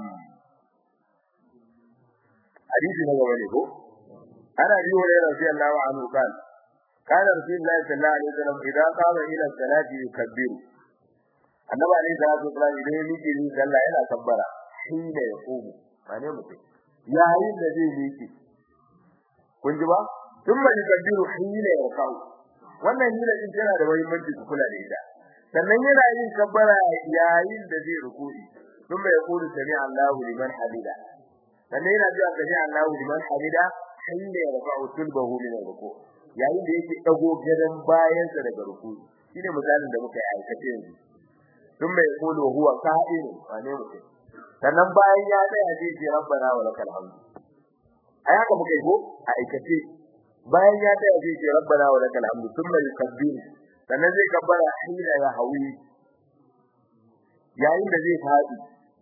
hadisi na gaba ne ko ana biyo da radiyallahu anhu kan kana rasulullahi sallallahu alaihi wasallam idan qama ila salati yukabbiru annabi alaihi salatu wasallam idan yake yin sallah yana kabbara hina ya komo mane mutum yayin da zai miƙe kun ji ba tun mai kabbiru hina ya kawo wannan hina din tana da muhimmanci ku kula da ita sannan yana yin kabbara yayin da zai ruku'i tun mai yaqulu sami Allahu liman hamida sannan yana cewa sami Allahu liman hamida hina ya rafa'u tulbahu min ruku yayin da yake dago gadan bayansa daga ruku'i shine misalin da muka yi aikace yanzu tun mai yaqulu huwa qa'im wane mutum sannan bayan ya tsaya zai ce rabbana wa lakal hamd ai haka muka yi ko a aikace bayan ya tsaya zai ce rabbana wa lakal hamd thumma yukabbir sannan zai kabbara hina ya hawi yayin da zai fadi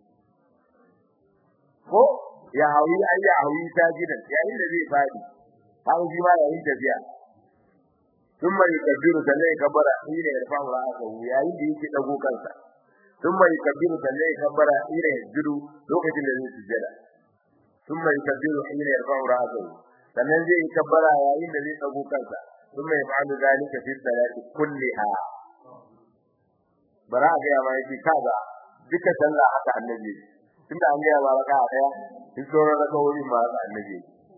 ko ya hawi ai ya hawi sajidan yayin da zai fadi har shi ma yayin tafiya thumma yukabbir sannan ya kabbara hina ya rafa ra'sahu yayin da yake dago kansa thumma yukabbiru sannan ya kabbara ila yajudu lokacin da zai sujjada thumma yukabbiru ila yarfa'u ra'sahu sannan zai yi kabbara yayin da zai dago kansa thumma yaf'alu dhalika fi salati kulliha bara ga ya mai kaza duka sallah haka annabi tunda an ga baraka daya duk sauran rakawoyi ma haka annabi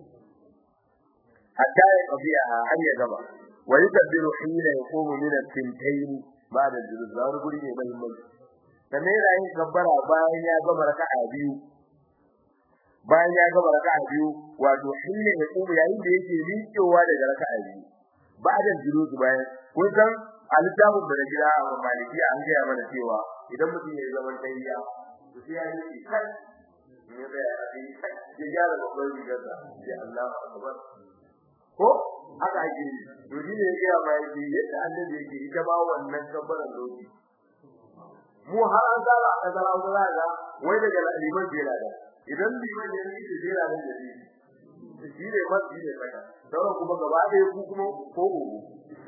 hatta ya qabiya har ya gaba wa yukabbiru hina yaqumu min al-tintayn ba'da al-julus zawar guri ne muhimmanci sannan yana yin kabbara bayan ya gama raka'a biyu bayan ya gama raka'a biyu wato shine ya kuma yayin da yake miƙewa daga raka'a biyu ba'da julus bayan kun san al-jamu da gida a maliki an ga mana cewa idan mutum ya zama tayyiya to sai ya yi kai ne da ya yi kai ya gyara babban rigar da ya Allah akbar ko haka ake to shi ne ya ga mai yadda annabi yake ita ba wannan kabbaran lokaci mu har an tsara a kasar Hausa ga wai daga liman jela da idan liman ya yi da jela da jadi shi ne ba shi ne saka sauran kuma gaba da ku kuma ko uku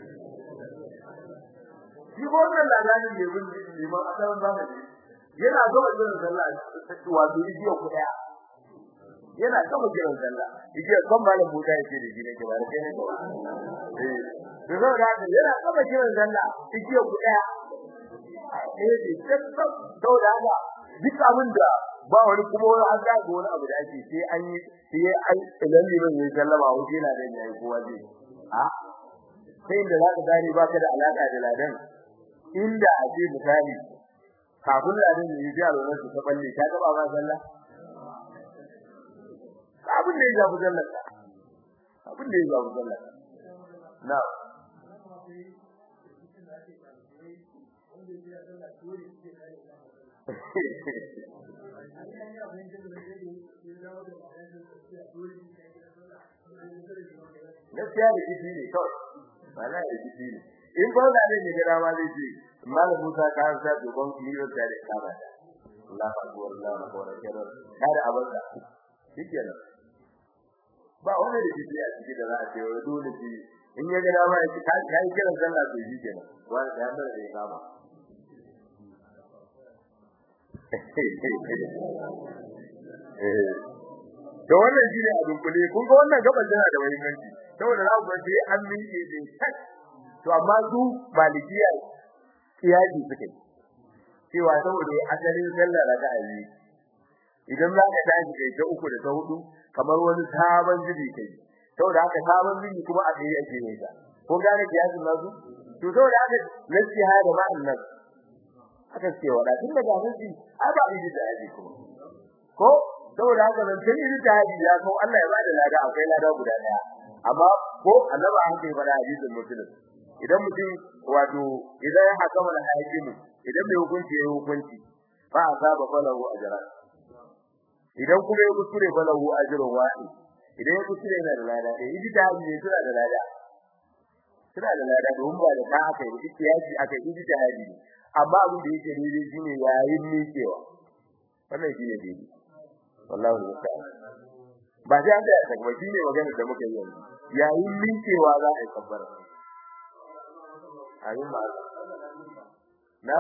shi ko wannan ladanin ne mun liman a kan zamani yana gaba jiran sallah wato igiya ku daya yana gaba jiran sallah igiya kan malam buta yake da gine gaba da kai ne gaba eh to saboda yana gaba jiran sallah igiya ku daya eh tabbab saboda haka duk abin da ba wani kuma wani an ga wani abu da ake sai an yi sai an idan liman ya sallama wuce yana da yayi kowa zai a sai da zaka gane baka da alaka da ladan inda a ce misali kafin ladan ya ji alwala su ta balle ta gaba ma sallah abin da ya zafi sallah abin da ya zafi sallah na'am gaskiya da kifi ne kawai ba na da kifi ne in ba da ne ga dama zai ce malam Musa ka an sa dogon kiro ta da kaba Allah akbar Allah akbar kero kada abada shikenan ba wani da kifi a cikin da za a ce wai dole shi in ya ga dama ya ce kai kiran sallah to shikenan wani da ya bar da ya kama da wannan shine a dunkule kun ga wannan gaban tana da muhimmanci saboda za ku sai an miƙe din tak to amma su malikiya kiyaji suke cewa saboda asalin sallah da ayi idan za ka tashi kai ta uku da ta hudu kamar wani sabon zubi kai saboda haka sabon zubi kuma a tsaye ake yin ta ko gane kiyajin nasu to saboda haka nasiha da ma'an nan haka ce wada tun daga nasi ai ba idi da aji kuma ko saboda haka nan tun idi da aji ya ko Allah ya bada lada akwai lada guda daya amma ko annabi an kai bada hadisin muslim idan mutum wato idan ya hakama da hakimu idan mai hukunci ya hukunci fa asaba falahu ajran idan kuma ya kuskure falahu ajrun wahid idan ya kuskure yana da lada eh idi da aji suna da lada suna da lada domin ba da ka aka yi ikiyasi aka yi ijtihadi amma abin da yake daidai shine yayin miƙewa wannan shine daidai wallahi musta'an ba sai an da ta kuma shine magana da muka yi yanzu yayin miƙewa za a yi kabbara ayin ba na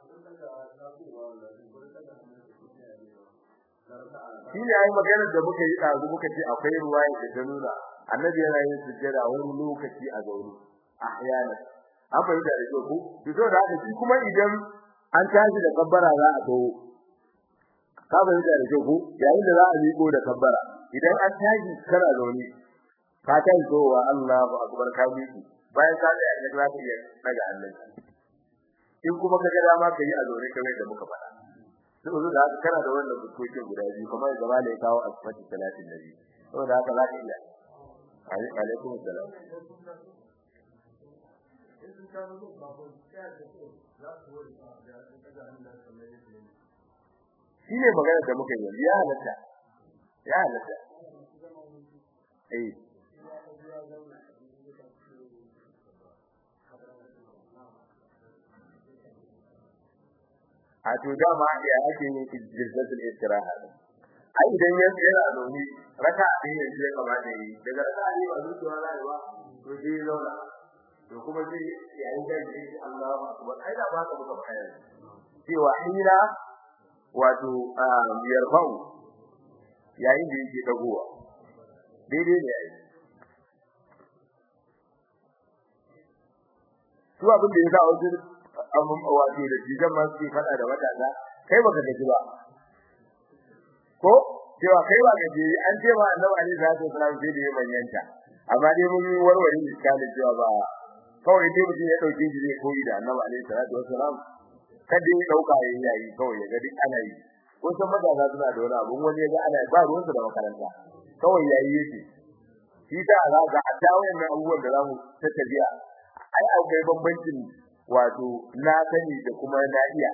shi ne ai magana da muka yi ɗazu muka ce akwai ruwaya da ta nuna annabi yana yin sujjada wani lokaci a zaune ahyana an fahimta da ko to so da haka shi kuma idan an tashi da kabbara za a tawo ka fahimta da ko yayin da za a miƙo da kabbara idan an tashi kana zaune ka tashi zowa Allahu akbar ka miƙo bayan ka tsaya ne za ka iya daga Allah in kuma ka ga dama ka yi a zaune kamar da muka faɗa saboda da haka kana da wannan bukokin guda biyu kamar da malai kawo asfati 30 nabi saboda haka za ka iya alaikum salam shi ne magana da muka yi ya halatta ya halatta eh a to dama ya ake yin jirgatul istiraha ai idan ya tsaya a zaune raka ɗaya ne ya kamata yi daga raka ne ba zuciya rayuwa to sai ya zauna to kuma sai yayin da yake Allahu akbar ai da ba ka muka bayar cewa hira wato yarfa'u yayin da yake dagowa daidai ne yayi su abin da ya sa wajen abin wato da jigan ma suke fada da matasa kai baka gaji ba ko cewa kai ba gaji an ce ma annabi ali sallallahu alaihi wasallam sai da ya bayyanta amma dai mun warware iskali cewa ba kawai dai mutum ya dauke shi zai koyi da annabi ali sallallahu alaihi wasallam kada ya dauka yayin yayi kawai ya ga duk ana yi ko san matasa suna da wani abu wani ya ga ana ba ruwan su da makaranta kawai yayi yake shi ta za ga a ta wayannan abubuwan da zamu tattabiya ai akwai bambancin wato na sani da kuma na iya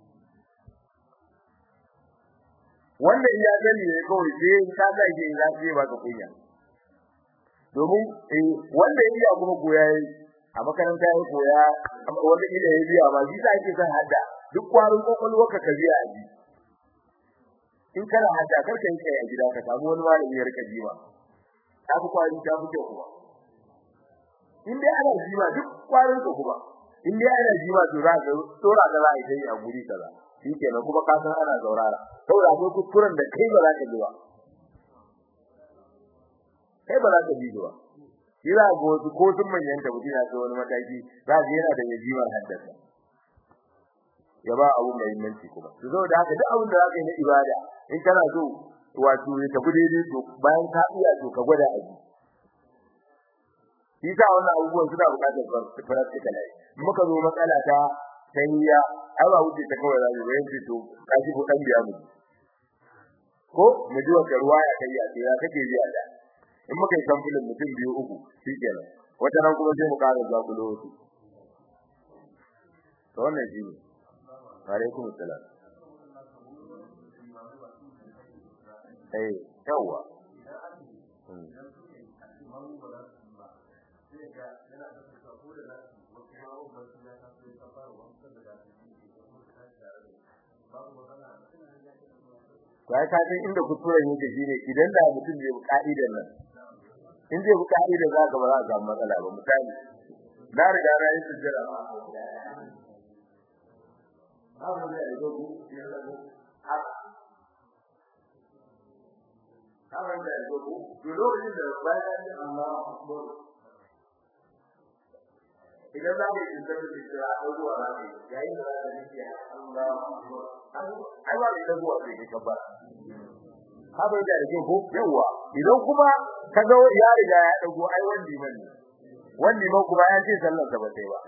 wanda iya sani ne kawai sai ka ga ke za ka ba ka kunya domin eh wanda iya kuma koya yi a makaranta ya koya wanda ila ya biya ba shi sai ake son hadda duk kwarin kokolwa ka ka biya ji in kana hadda karka yi kai a gida ka samu wani malami ya rika jima ta fi kwari ta fi kyau kuma in dai ana jima duk kwarin ka kuma in dai ana jima to za ka tsora da za a yi a guri kaza shikenan kuma ka san ana zaurara saboda akwai kuskuren da kai ba za ka ji ba kai ba za ka ji ba kira ga wasu ko sun manyan da mutum ya wani mataki za ka yana da yajimar haddasa ya ba abu mai muhimmanci kuma to saboda haka duk abin da za ka yi na ibada in kana so wato ya tafi daidai to bayan ka iya to ka gwada aji shi sa wannan abubuwan suna buƙatar practical ai muka zo matsala ta tayya ai ba wuce ta kawai zai bayan ce to kashi ko dan biya mu ko mu ji wata ruwaya kai ya ya kake biya da in muka yi samfulin mutum biyu uku shikenan wata ran kuma sai mu ƙara zuwa ku lokaci to wannan shi ne alaikum assalam eh yawa Kai ka san inda kuturan yake shine idan da mutum bai ka'idar nan in zai bi ka'idar za ka ba za ka samu matsala ba misali na riga na yi sujjada ba Abu da ya gogo ya zago Abu da ya gogo to lokacin da bayan da Allah akbar idan za ka yi tsarki da kira abubuwa za ka yi yayin da za ka yi Allah ai ba da zuwa sai ka kabba ka bai da rike ko yawa idan kuma ka ga ya riga ya dago ai wanda man ne wanda man kuma ya ce sallar sa ba sai ba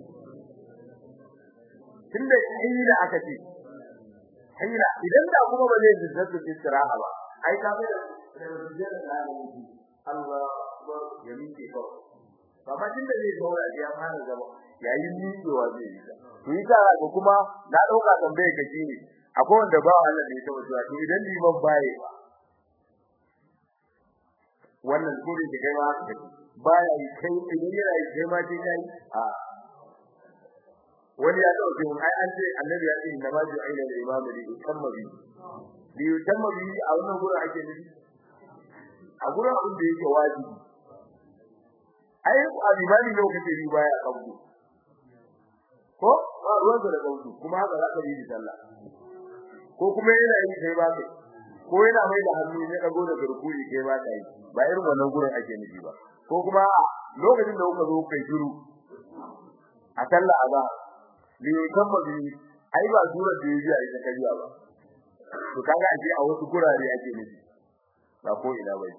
tunda hira aka ce hira idan da kuma ba zai zizzatu istiraha ba ai ka bai da zizzatu da Allah akbar ya miƙe kawai amma tunda zai zauna ya fara zama yayin miƙewa zai yi ta to yi ta ga kuma na dauka tambaye ka shine akwai wanda ba Allah ne ta wuce to idan liman baye ba wannan kuri da kai ma haka baya yi kai idan yana yi kai ma sai kai a wani ya dauke mun ai an ce annabi ya ce inna ma ju'ila lil imam li yutamma bi li yutamma bi a wannan gurin ake nufi a gurin abin da yake wajibi ai a limani ne kace bi baya kabdu ko ba ruwan da kabdu kuma haka za ka yi sallah ko kuma yana yi kai ba kai ko yana mai da hannu ne dago da gurguri kai ba kai ba irin wannan gurin ake nufi ba ko kuma lokacin da kuka zo kai shiru a sallah azza li yutamma bi ai ba surar da yaji a ita kariya ba to kaga a a wasu gurare ake nufi ba ko ina bai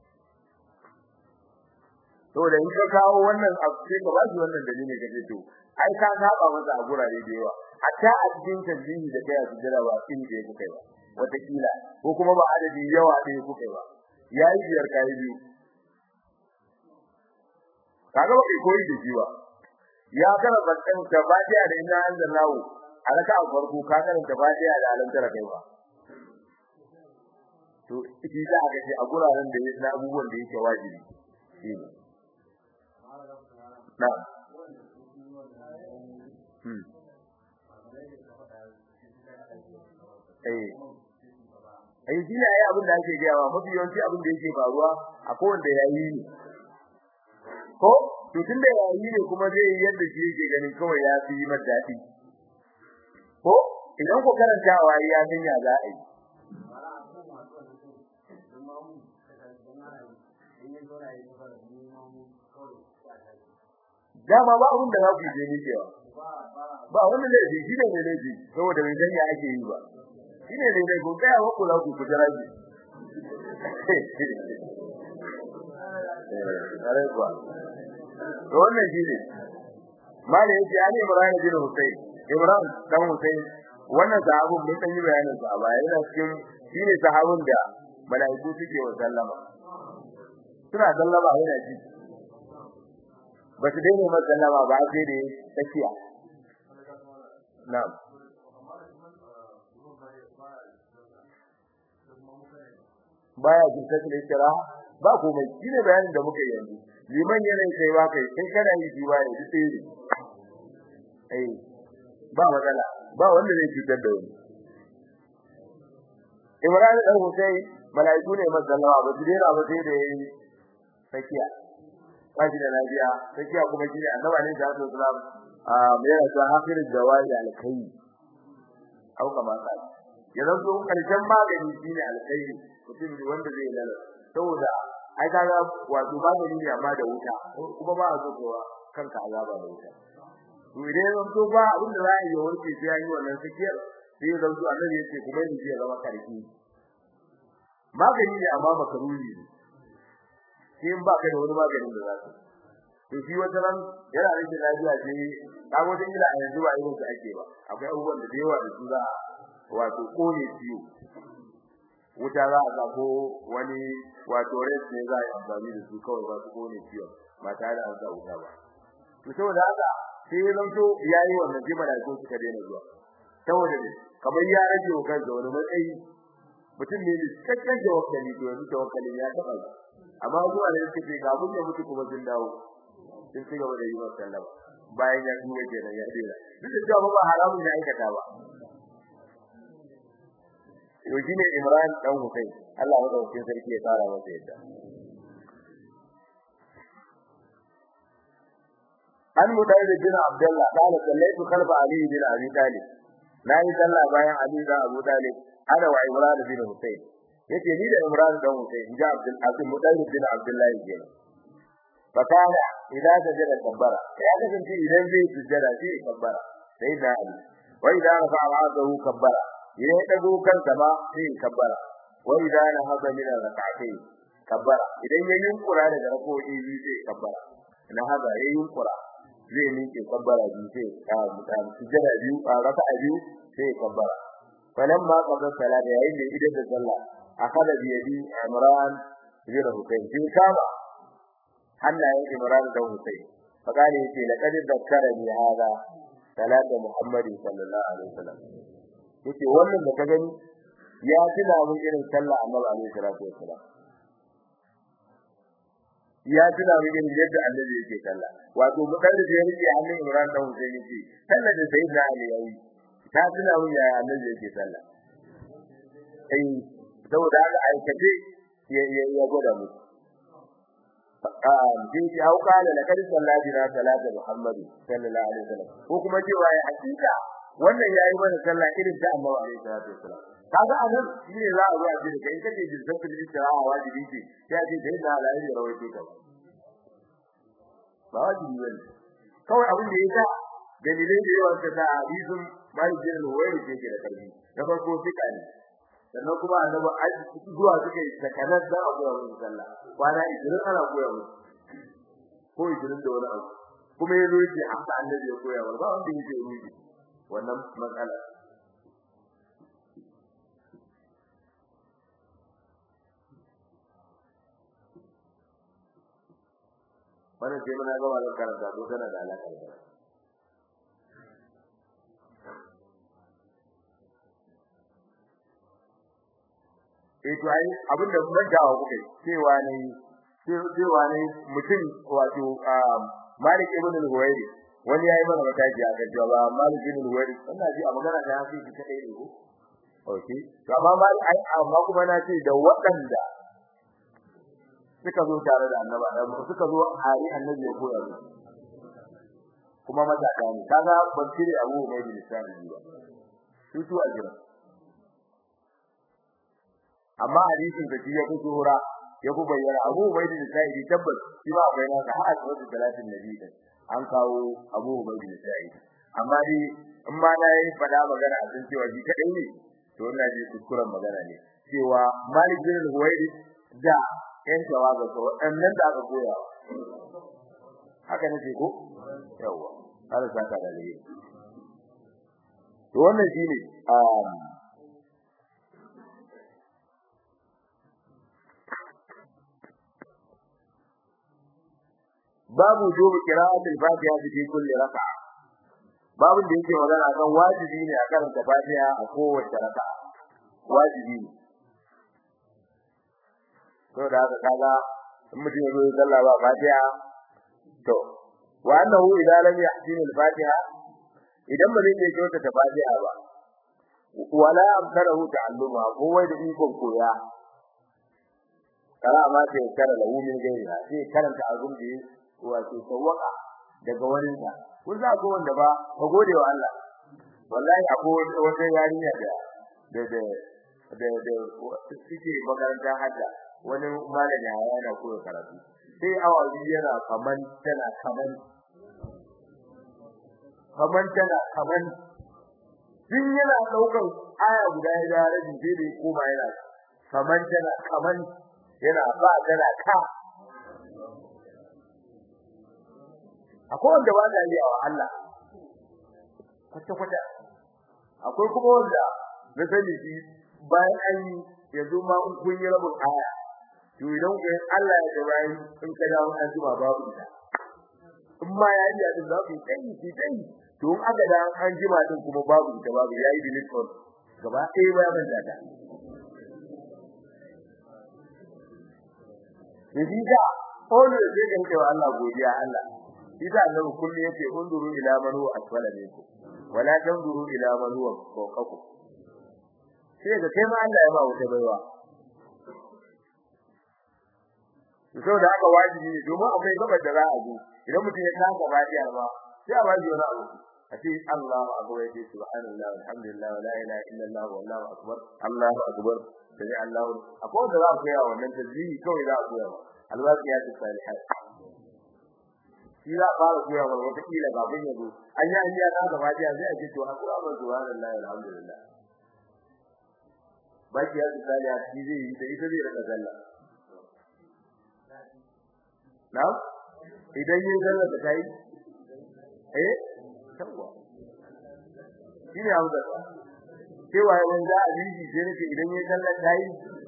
to da in ka kawo wannan abu sai ka ba shi wannan dalili ka ce to ai ka saba masa a gurare da yawa hatta a cikin tanzihi da kai a sujjada ba kin da yake kai ba wata kila ko kuma ba adadi yawa da yake kai ba yayi biyar kai biyu kaga ba kai koyi da shi ba ya kana bakan tabadiya da inna anzalahu alaka a farko ka kana tabadiya da alantara kai ba to shi za a gaji a guraren da na abubuwan da yake wajibi shi ne na hmm eh ai shi ne abin da ake gaya wa mafi yawanci abin da yake faruwa a kowanne yayi ne ko to tunda yayi ne kuma zai yi yadda shi yake ganin kawai ya fi mata dadi ko idan ko karantawa ya san ya za a yi dama ba abin da za ku je ni cewa ba wanda ne shi ne ne ne saboda bai san ya ake yi ba shi ne ne ne ko kai wa ku za ku kujara ji eh kuwa to wannan shi ne mali yace ali ibrahim bin husayn ibrahim dan husayn wannan sahabin mun san yi bayanin sa ba yana cikin shine sahabin da malaiku suke wa sallama suna sallama yana ji ba su daina masa sallama ba sai da tsakiya na'am baya jinta da kira ba komai shine bayanin da muka yi yanzu liman yana kai ba kai kai kana yi ji ba yi sai eh ba magana ba wanda zai cutar da wani Ibrahim dan Hussein malaiku ne masallama ba su dena ba sai da yayi sakiya kaji da lafiya sakiya kuma shine annabi ne da sallallahu a mai yana cewa hafirul dawai alkai au kama ka yanzu to karshen magani shine alkai mutum wanda zai lalata saboda ai kaga wato magani ne amma da wuta kuma ba a zuwa kanka azaba da wuta to idan zan to ba abin da za a yi warke sai an yi wannan sakiyar sai zan to annabi yace kuma ni zai zama karfi magani ne amma makaruni ne sai in ba ka da wani maganin da za ka to shi wata ran yana rage lafiya sai ka wata ila a yanzu ba irin su ake ba akwai abubuwan da da yawa da su za wato kone ciwo wuta za a ko wani wato res ne za a yi amfani da su kawai ba su kone ciwon ba tare da an sa wuta ba to saboda haka sai ya zanto ya yi wannan jima da ko suka daina zuwa saboda ne kamar ya rage wa kansa wani matsayi mutum ne da cikakken tawakkali to yanzu tawakkali ya taɓa amma zuwa da suke ga mun ya mutu kuma sun dawo sun ci gaba da yi masa sallama bayan ya tuwa kenan ya dena duk da cewa ba haramun ya aikata ba to shine Imran dan Hussein Allah ya dauke sarki ya tsara masa yadda an mudai bin Abdullah kana sallaitu khalfa Ali bin Abi Talib nayi sallah bayan Ali da Abu Talib ana wa Imran bin Hussein yace ni da Imran dan Hussein ja Abdul Aziz mudai bin Abdullah yake fakana idan sajada kabbara ya kasance idan zai sujjada sai kabbara sai da Ali wa idan rafa'a ra'sahu kabbara idan ya dago kansa ba sai kabbara wa idan na hada min rak'atayn kabbara idan ya yunkura daga rako'i biyu sai kabbara na hada ya yunkura zai miƙe kabbara biyu sai ka mutan sujada biyu a raka'a biyu sai kabbara falan ma qabla salati yayin da idan da sallah akada bi yadi imran bin husayn sai kama hannayen imran da husayn fakale yace laqad dakkarani hada salatu muhammadi sallallahu alaihi wasallam yace wannan da ka gani ya tuna mun irin sallah annabi alaihi salatu wasallam ya tuna min yadda annabi yake sallah wato mutar da ya rike hannun Imran dan Hussein yake sallar da sayyidina Ali yayi ta tuna min ya annabi yake sallah eh saboda haka aikace ya ya ya gwada mu um din ya hauka da lakar sallati na salatu Muhammadu sallallahu alaihi wasallam ko kuma cewa ya hakika wannan yayi mana sallah irin ta Annabi alaihi salatu wasallam kaga anan shine za a zo a ce kai kake jin zakar istiraha wajibi ce sai a ce sai da alayi rawaito ka ba wajibi bane kawai abin da yasa dalilai da yawa ta hadisin Malik bin Huwayr ke da karbi na farko fika ne sannan kuma annabi ai zuwa suke takanar da abu ya musu sallah kwana 20 ana koya musu ko 20 da wani abu kuma yazo yake haka annabi ya koya wa ba wanda yake ruji wannan matsala wannan sai muna gaba da karanta to tana da alaka da eh to ai abinda mun dawo kuke cewa ne cewa ne mutum wato Malik ibn al-Huwairi wani yayi mana mataki a kan cewa Malik ibn al-Huwairi wannan ji a magana da hafi ki kadai ne ko okay to amma Malik ai amma kuma na ce da waɗanda suka zo tare da annaba da suka zo hari annabi ya koya su kuma mataka ne kaga ban cire Abu Ubayd bin Sa'id ba su su a jira amma hadisin da ya fito hura ya ku bayyana Abu Ubayd bin Sa'id tabbas shi ba akwai nasa har a cikin salatin nabi din an kawo Abu Ubayd bin Sa'id amma dai in ma na yi fada magana a cikin cewa shi kadai ne to ina ji kuskuren magana ne cewa Malik bin Huwayd da yan tawaga ko annan da aka koya haka ne ko yawa Allah saka da dai to wannan shine um babu dubu qira'atul fatiha fi kulli raka'a babu da yake magana kan wajibi ne a karanta fatiha a kowace raka'a wajibi ne to da haka kaga in mutum ya zo ya sallah ba fatiha to wa annahu idza lam yahsin al-fatiha idan ba zai kyauta ta fatiha ba wala amkarahu ta'alluma ko wai da ikon koya kara ma sai kara lahu min gairiha sai karanta azum da wato sawaka daga wani ta kun za ko wanda ba ka gode wa Allah wallahi akwai wata yarinya da da da da da suke makaranta hadda wani malami yana koyar karatu sai awa biyu yana kaman tana kaman kaman tana kaman din yana daukar aya guda ya da rabi sai dai koma yana kaman tana kaman yana ba tana ka akwai wanda ba da yi wa Allah kwata kwata akwai kuma wanda na sani shi bayan an yi yanzu ma kun yi rabin aya to idan ku Allah ya bayan in ka dawo an zuba babu ita in ma ya yi din za ku yi shi dai to in aka da an jima din kuma babu ita babu yayi delete on gaba ɗaya ba ban da Yaji da Olu da zai ganke wa Allah godiya Allah Ida annabi kullu yace unduru ila man huwa asfala minkum wala tanzuru ila man huwa fawqakum sai ga kai ma Allah ya ba wuta baiwa so da aka wajibi ne domin akwai gabar da za a zo idan mutum ya kasa fatiha ba sai a wajibi wani abu a ce Allahu akbar ya ce subhanallah alhamdulillah la ilaha illallah wallahu akbar Allahu akbar sai Allahu akwai wanda za a koya wannan tasbihi kawai za a koya ba alwaqiyat salihat shi za a fara koya wa wata kila kafin ya zo an yi an yi na gaba jiya sai a ce to hakura ba subhanallah alhamdulillah baki ya tsaya shi zai yi da ita zai rika sallah na idan yin sallah da kai eh tawa shine hausa cewa yawan da abiji sai nake idan yin sallah kai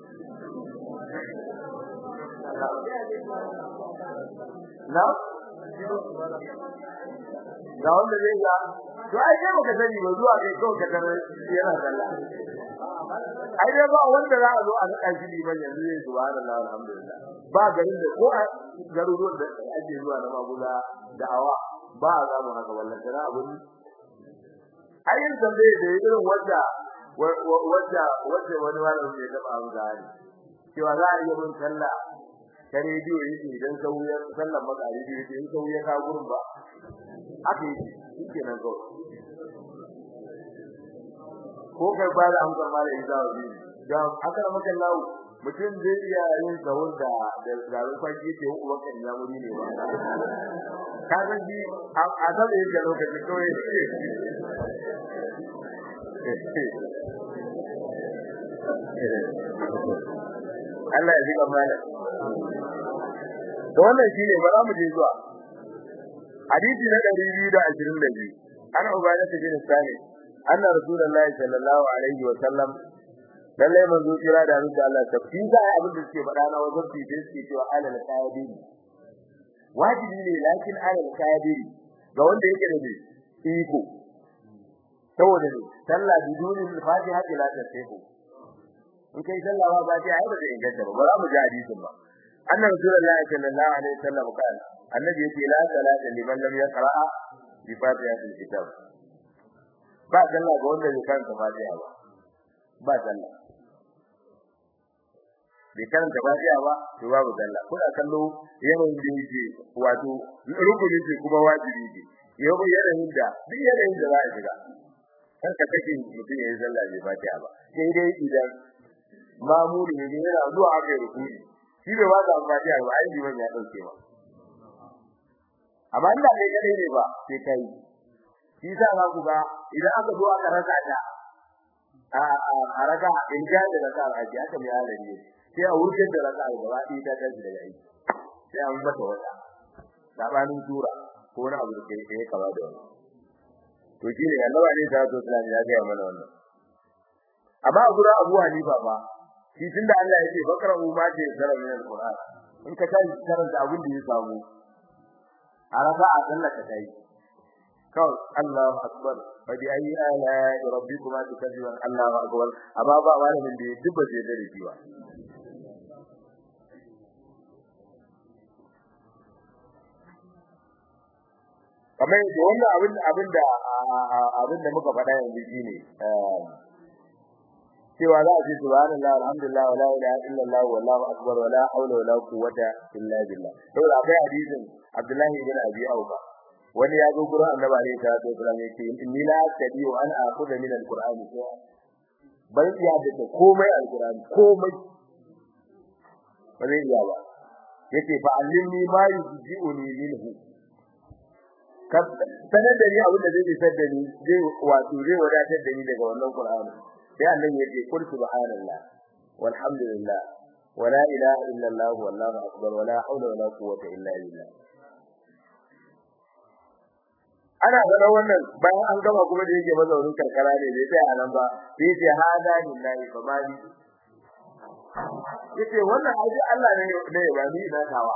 na ga wanda zai ga to ai kai baka sani ba zuwa kai kawai ka tarar yana sallah ai dai ba wanda za a zo a nada shi liman yanzu zai subhanallahi alhamdulillah ba garin da ko a garuruwan da ake zuwa na maguza da'awa ba a samu haka wallahi sana abun ayin tambaye da irin wanda wanda wanda wani malami ya taba an gani cewa za a yi mun sallah ta rediyo yake idan sauya sallar maka rediyo yake in sauya ka gurin ba haka yake shike nan kawai ko kai ba da amsar malami za a yi da aka maka lawo mutum zai iya yin sahur da da garin kwanci ke uwa kan ya muri ne ba ka san ji a da yake lokacin kawai Allah ya jika mana to wannan shine ba za mu je zuwa hadisi na 222 ana ubayda bin sani anna rasulullahi sallallahu alaihi wa sallam lalle manzo kira da annabi Allah tafi da abin da suke faɗa na wajen fice suke cewa alal qaidin wajibi ne lakin alal qaidin ga wanda yake da iko saboda ne sallah biduni fatiha ila tasbihu in kai sallah ba fatiha ai ba zai inganta ba ba za mu ji hadisin ba annabi sallallahu sallallahu alaihi wasallam kana annabi yake la salata liman lam yaqra bi fatihatil kitab ba sallah ga wanda bai karanta fatiha ba ba sallah bai karanta fatiha ba to babu sallah kuna kallo yawan da yake wato rukuni ce kuma wajibi ne yau yanayin da duk yanayin da za a shiga kan ka kake mutum yayin sallah bai fatiha ba sai dai idan mamuri ne yana zuwa aka yi rukuni shi bai waka fatiha ba ai liman ya dauke ba amma inda kai kadai ne ba sai kai shi sa za ku ga idan aka zo aka raka ta a a raka in ga da raka a ji aka mai halari sai a wuce da raka a gaba ɗaya ta tashi daga aiki sai an mata wata sabanin tura ko wani abu da kai kai kaba da wani to shine Allah ne ta zo Islam ya ga mana wannan amma a gura Abu Hanifa ba shi tunda Allah yake bakara umma ce zara min alquran in ka tashi karanta abin da ya samu a raka a sallar ka tayi kawai Allahu akbar fa bi ayi ala rabbikuma tukadiban Allahu akbar amma ba malamin da dubba je da shi ba kamar da wannan abin abin da abin da muka faɗa yanzu shine cewa za a ce subhanallah alhamdulillah wala ilaha illallah wallahu akbar wala hawla wala quwwata illa billah saboda akwai hadisin Abdullahi ibn Abi Awfa wani ya zo gurin Annabi alaihi salatu wasallam yake inni la tadiu an akhudha min alqur'ani bar iya da komai alqur'ani komai ba zai iya ba yake fa allimni ma yujiuni minhu sanar da ni abin da zai isar da ni zai wato zai wadatar da ni daga wannan qur'ani sai annabi ya ce kul subhanallah walhamdulillah wala ilaha illallah wallahu akbar wala hawla wala quwwata illa billah ana gano wannan bayan an gama kuma da yake mazaunin karkara ne bai sai anan ba sai ce hada lillahi fa mali yace wannan aji Allah ne ne ba ni da tawa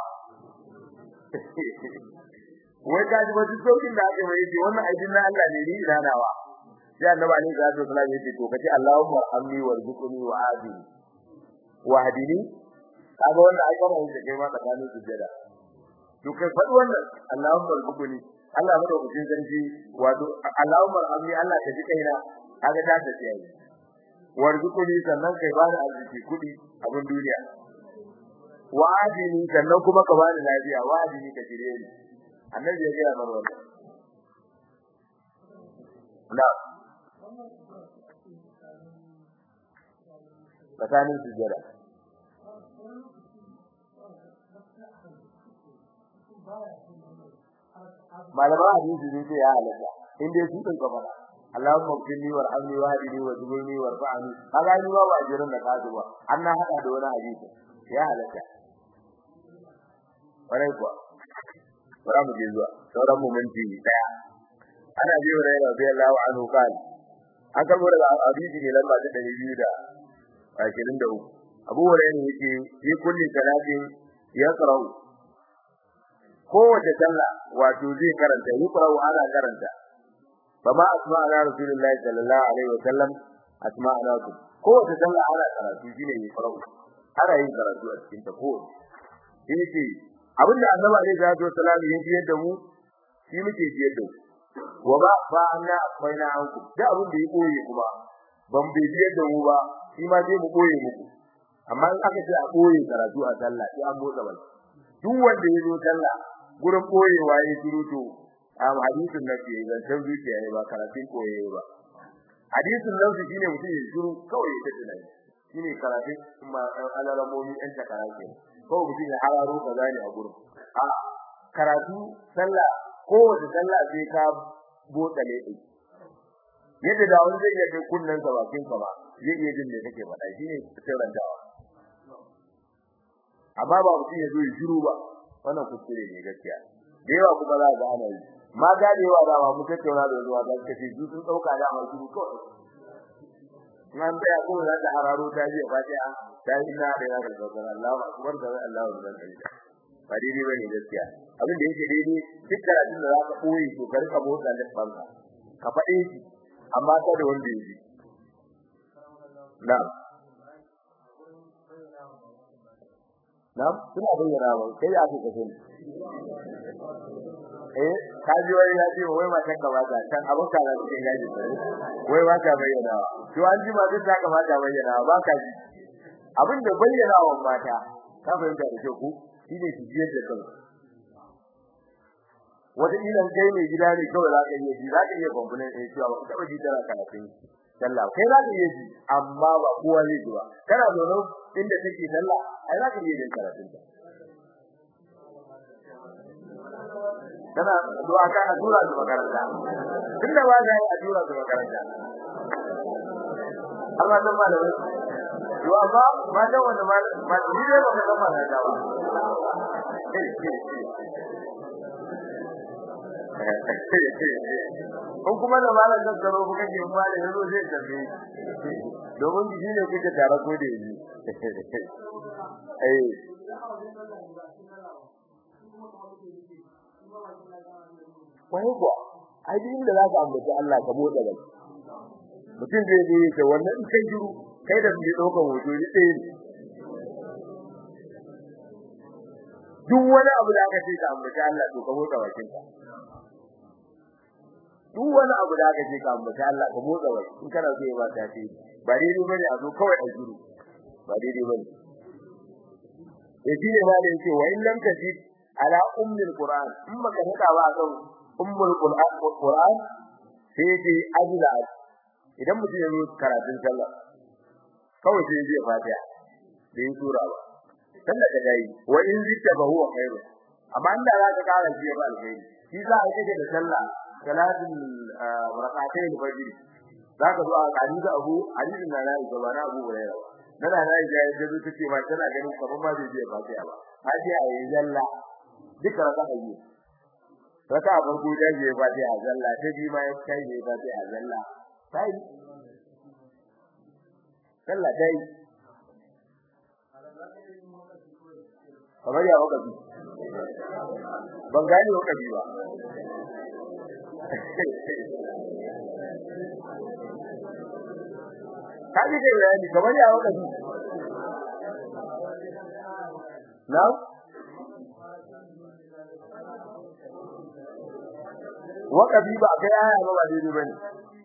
wai ka ji wata saukin da ake mai wannan aidin na Allah ne ni da nawa sai annabi ali sallallahu alaihi wasallam yace to kace Allahumma amni warzuqni wa adini wa hadini kaga wannan ai kuma yake kai ma tsakanin sujjada to kai faɗi wannan Allahumma warzuqni Allah mada hukun zanji wato Allahumma amni Allah ka ji kaina kaga ta tafi yayi warzuqni sannan kai bani arziki kudi abin duniya wa adini sannan kuma ka bani lafiya wa adini ka jire ni annabi ya ga mana wannan na'am tsakanin sujjada malama hadisi ne sai ya halatta in dai su din kafara Allahumma qini warhamni wahdini wajburni warfa'ni kaga ni ba ajirin da ka duba an na hada da wani hadisi ya halatta kwarai kuwa bara mu je zuwa sauran mu minti daya ana biyo da radiyallahu anhu kan an karbo daga hadisi ne lamba ta 223 Abu Hurairah yake yi kulli salatin yaqra'u kowace sallah wato zai karanta yaqra'u ana karanta fama asma'ana rasulullahi sallallahu alaihi wasallam asma'ana ku kowace sallah ana karatu shine ne farau ana yin karatu a cikin ta ko yake abinda annabi alaihi salatu wasallam ya ji da mu shi muke ji da wa ba fa anna akwai anku da abin da ya koye kuma ban bai ji da mu ba shi ma sai mu koye muku amma in aka ce a koye karatu a sallah sai an motsa bal duk wanda ya zo sallah gurin koyewa ya shiru to a hadisin nan ke zancen zuciya ne ba karatun koye ba hadisin nan shi ne mutum ya shiru kawai ya tafi nan shine karatun kuma alalamomi ɗan takara ke kawai mutum ya hararo kaza ne a gurin a karatu sallah kowace sallah sai ka botsa ne ɗin yadda da wani zai iya kai kunnen sa bakin ka ba zai iya jin me kake faɗa shine sirrantawa amma ba mutum ya zo ya shiru ba wannan kuskure ne gaskiya da yawa kuma za ga ana yi ma ga da yawa da mu tattauna da zuwa da kace su sun dauka da mai shiru kawai nan da ko da ta hararo ta ji fatiha ta inna da ya ga Allah Allahu akbar da Allahu akbar ba daidai bane gaskiya abin da yake daidai duk karatun da zaka koyi to ka rika motsa da banka ka faɗe shi amma ka da wanda yake na'am na'am suna bayyana ba kai ake kace eh ka ji wai ya ce wai matan ka ba ta kan abin ka da cikin gaji wai ba ta bayyana to an ji ma duk ta kamata bayyana ba ka ji abin da bayyana wa mata ka fahimta da ku shine su jiyar da kansu wata ilan kai mai gida ne kawai za ka iya ji za ka iya kwamfunan ɗaya cewa ba ka taɓa ji tana karatun sallah kai za ka iya ji amma ba kowa zai ji ba kana zaune inda take sallah ai za ka iya jin karatun ta kana du'a ka a tura su makaranta tunda ba ga a tura su makaranta Allah dan malami to amma ma da wanda ma ma ni dai ba ka san makaranta ba kun kuma da malam da tsaro kuka ke ma da yazo zai tafi domin shi ne kuke tare ko da yi eh wai kuwa ai din da zaka ambaci Allah ka motsa bai mutum zai je ta wannan in kai jiru kai da mu daukan hoto ni ɗaya ne duk wani abu da aka ce ka ambaci Allah to ka motsa bakin ka duk wani abu da aka ce ka ambaci Allah ka motsa bakin in kana so ya ba ta ce ba daidai bane a zo kawai a jiru ba daidai bane yaji ne ma da yake wa in lam tajid ala ummil qur'an in baka hada ba kan ummul qur'an qur'an sai dai ajila idan mutum ya yi karatun sallah kawai sai ya fatiha da yin sura ba sallah da dai wa in zikta fa huwa khairu amma inda za ka kara shi ba alkhairi shi za a yi da sallah salatul rak'atayn al-fajr za ka zo a kani da abu hadisin na na ga na abu hurairah nana na yi jayi da zuci ce ma tana ganin kamar ma bai je fatiha ba fatiha yayin zalla duka raka ayi raka farko da je fatiha zalla ta bi ma ya kai je fatiha zalla sai sallah dai kamar ya wakafi ban gane wakafi ba kaji kai bayani kamar ya wakafi na wakafi ba kai aya ba ba daidai bane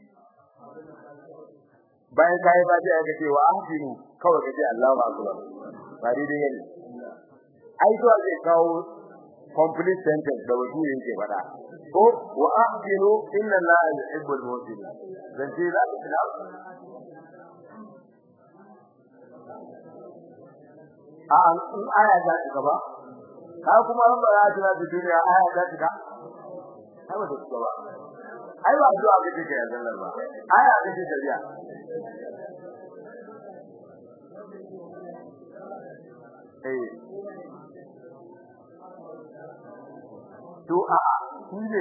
bayan kai ba sai aka ce wa ahsinu kawai kace Allahu akbar ba daidai ne ai to zai kawo complete sentence da wasu yake fada ko wa ahsinu inna Allaha yuhibbul muhsinin dan ce za ka tuna a an aya za ta gaba ka kuma an ba ya tuna da duniya aya za ta ga ai ba ta gaba ai ba addu'a ga take ya zallar ba aya ga take tafiya eh to a shi ne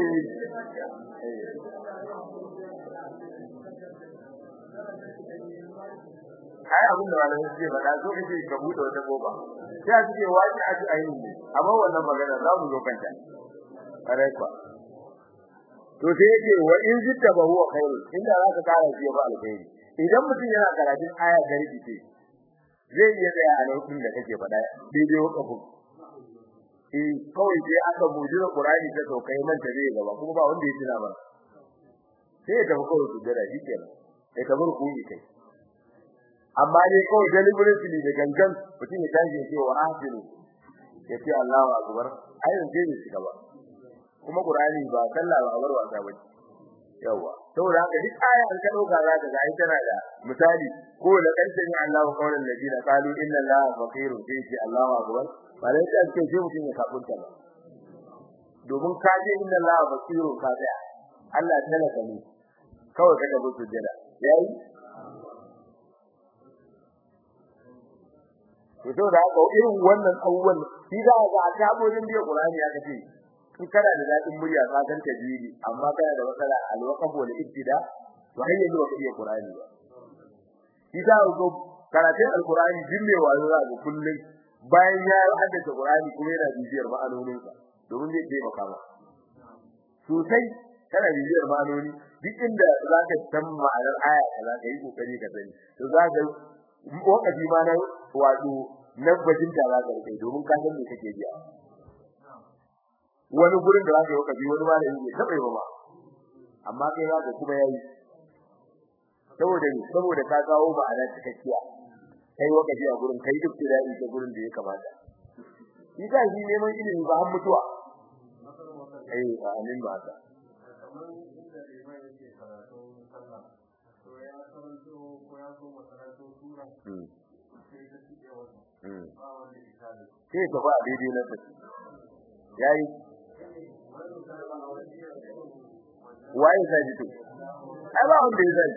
kai abin da malamin suke faɗa so kace ka bude wata goba sai a ce wani a ji ayi ne amma wannan magana za mu zo kanta kare kwa to sai yake wa in zitta ba huwa khairu inda za ka kara shi ba alkhairi idan mutum yana karatun aya da rikice zai iya tsaya a lokacin da kake faɗa daidai wakafin eh kawai sai aka mujira Qur'ani ta sauka yi manta zai gaba kuma ba wanda ya tuna ba sai ya tafi kawai su jira shi kenan ya tafi rukuni kai amma dai kawai deliberately da gangan mutum ya tashi ya ce wa ahsinu ya ce Allahu akbar ayin sai ya shiga ba kuma Qur'ani ba sallah ba bar wasa ba yawa saboda haka duk aya an ka dauka za ka ga ai tana da misali ko da karshen Allahu qawlan ladina qalu inna Allaha faqirun sai ce Allahu akbar ba dai ta ce sai mutum ya kafurta ba domin ka je inna Allaha faqirun ka ga Allah talaka ne kawai kaga bu sujjada yayi to da haka irin wannan abubuwan shi za ga a tabojin biya Qur'ani aka ce in kana da dadin murya ka san tajwidi amma kana da matsala al-waqf wal ibtida to har yanzu ba iya Qur'ani ba shi da go karatun al-Qur'ani dinne wayo za ga kullun bayan ya haddace Qur'ani kuma yana bibiyar ma'anonin sa domin zai ce maka ba sosai kana bibiyar ma'anoni duk inda zaka san ma'anar aya kaza kai kokari ka sani to zaka wakati ma na wato na bajinta za ka rike domin ka san me kake biya wani gurin da zaka yi wakafi wani ma da yake tabai ba amma kai zaka kuma yayi saboda ni saboda ka kawo ma'ana cikakkiya kai wakafi a gurin kai duk da yi ta gurin da ya kamata shi ka shi neman ilimi ba har mutuwa eh amin ba ta sai ka ba daidai na tafi yayi waye sai to ai ba wanda ya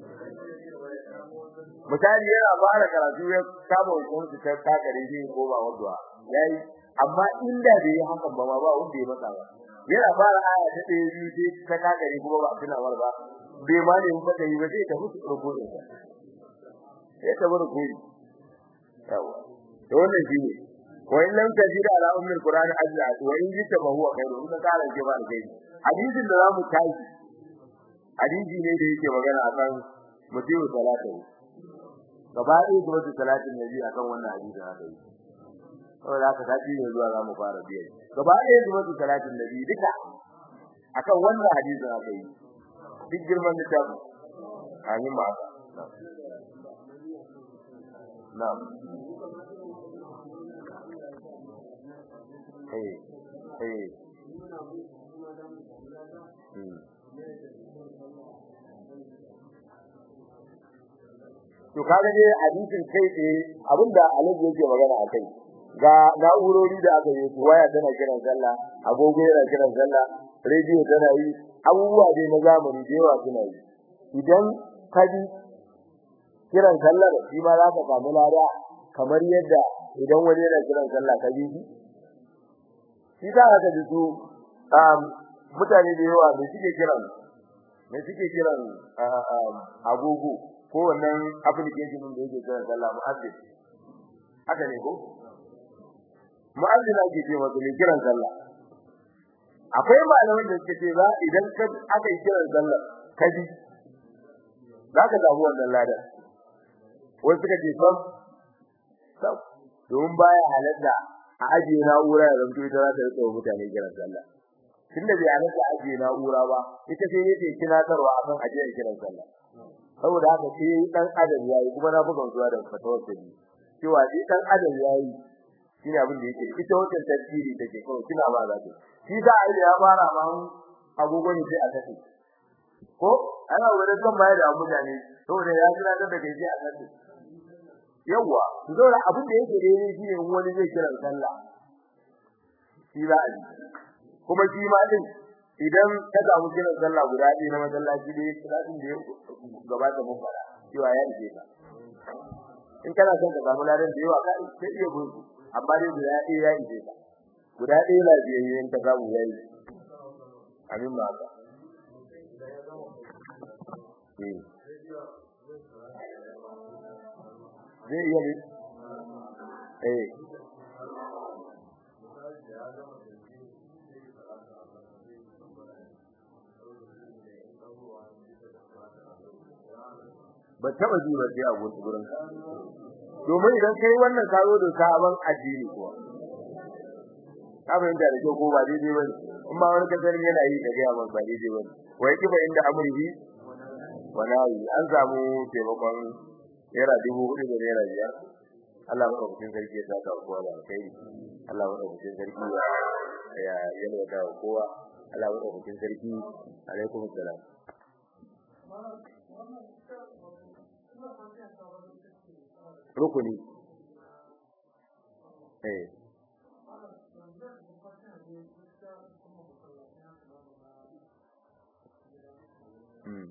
misali yana fara karatu ya kama hukunci ta takare shi ko ba wanda yayi amma inda bai hakan ba ba wanda ya masa ba yana fara aya ta ɗaya biyu sai ta takare kuma ba tuna war ba bai ma ne mun da yi ba sai ta mutu rubuce sai ta bar kuri yawa to wannan shi ne wa in lam tajid ala ummil qur'an azza wa in jita fa huwa khairu in ka kara ke ba kai hadisin da zamu tashi hadisi ne da yake magana akan mutiu salatu gaba ɗaya kuma su salatin nabi akan wannan hadisi haka yi saboda haka ta ne zuwa zamu fara biya gaba ɗaya kuma su salatin nabi duka akan wannan hadisi haka yi duk girman littafin amin ma na'am eh eh to kaga dai hadisin kai tsaye abinda alaji yake magana a kai ga na'urori da aka yi waya tana kiran sallah agogo yana kiran sallah rediyo tana yi abubuwa dai na zamani da yawa suna yi idan ka bi kiran sallar shi ma za ka samu lada kamar yadda idan wani yana kiran sallah ka bi shi za ka ji su mutane da yawa da suke kiran me suke kiran agogo ko wannan application din da yake kiran sallah mu'azzin haka ne ko mu'azzin ake ce masa mai kiran sallah akwai malaman da suke ce za idan ka aka yi kiran sallah ka ji za ka samu wannan ladan wai suka ce sam sam don baya halatta a ajiye na'ura ya zanto ita za ta rika mutane kiran sallah tunda bai halatta ajiye na'ura ba ita sai yake tunatarwa akan ajiyar kiran sallah saboda haka sai dan adam yayi kuma na buga zuwa da fatawar ta ni cewa shi dan adam yayi shine abin da yake ita wannan tafsiri take kawai kina ba za ta shi da ai ya fara ma agogo ne sai a tafi ko ana wurin kan bayar da mutane saboda ya jira da kai sai a tafi yawa to saboda abin da yake daidai shine wani zai kira sallah shi za a yi kuma shi ma din idan ka samu kiran sallah guda ɗaya na masallaci da yake salatin da ya gabata mun fara cewa ya ije ka in kana son ka samu ladan da yawa ka sai iya gudu amma dai guda ɗaya ya ije ka guda ɗaya lafiyayye in ka samu ya yi amin ba ka zai iya ne eh ba taba ji ba sai a gurin ka domin idan kai wannan ka zo da sabon addini kuwa ka fahimta da ko ba daidai ba ne in ba wani kasar yana yi da gaya ba daidai ba ne wai kifa inda amurhi walayi an samu taimakon naira dubu hudu da naira biyar Allah madaukakin sarki ya saka kowa da alkhairi Allah madaukakin sarki ya yalwata kowa Allah madaukakin sarki alaikum salam rukuni eh Mm.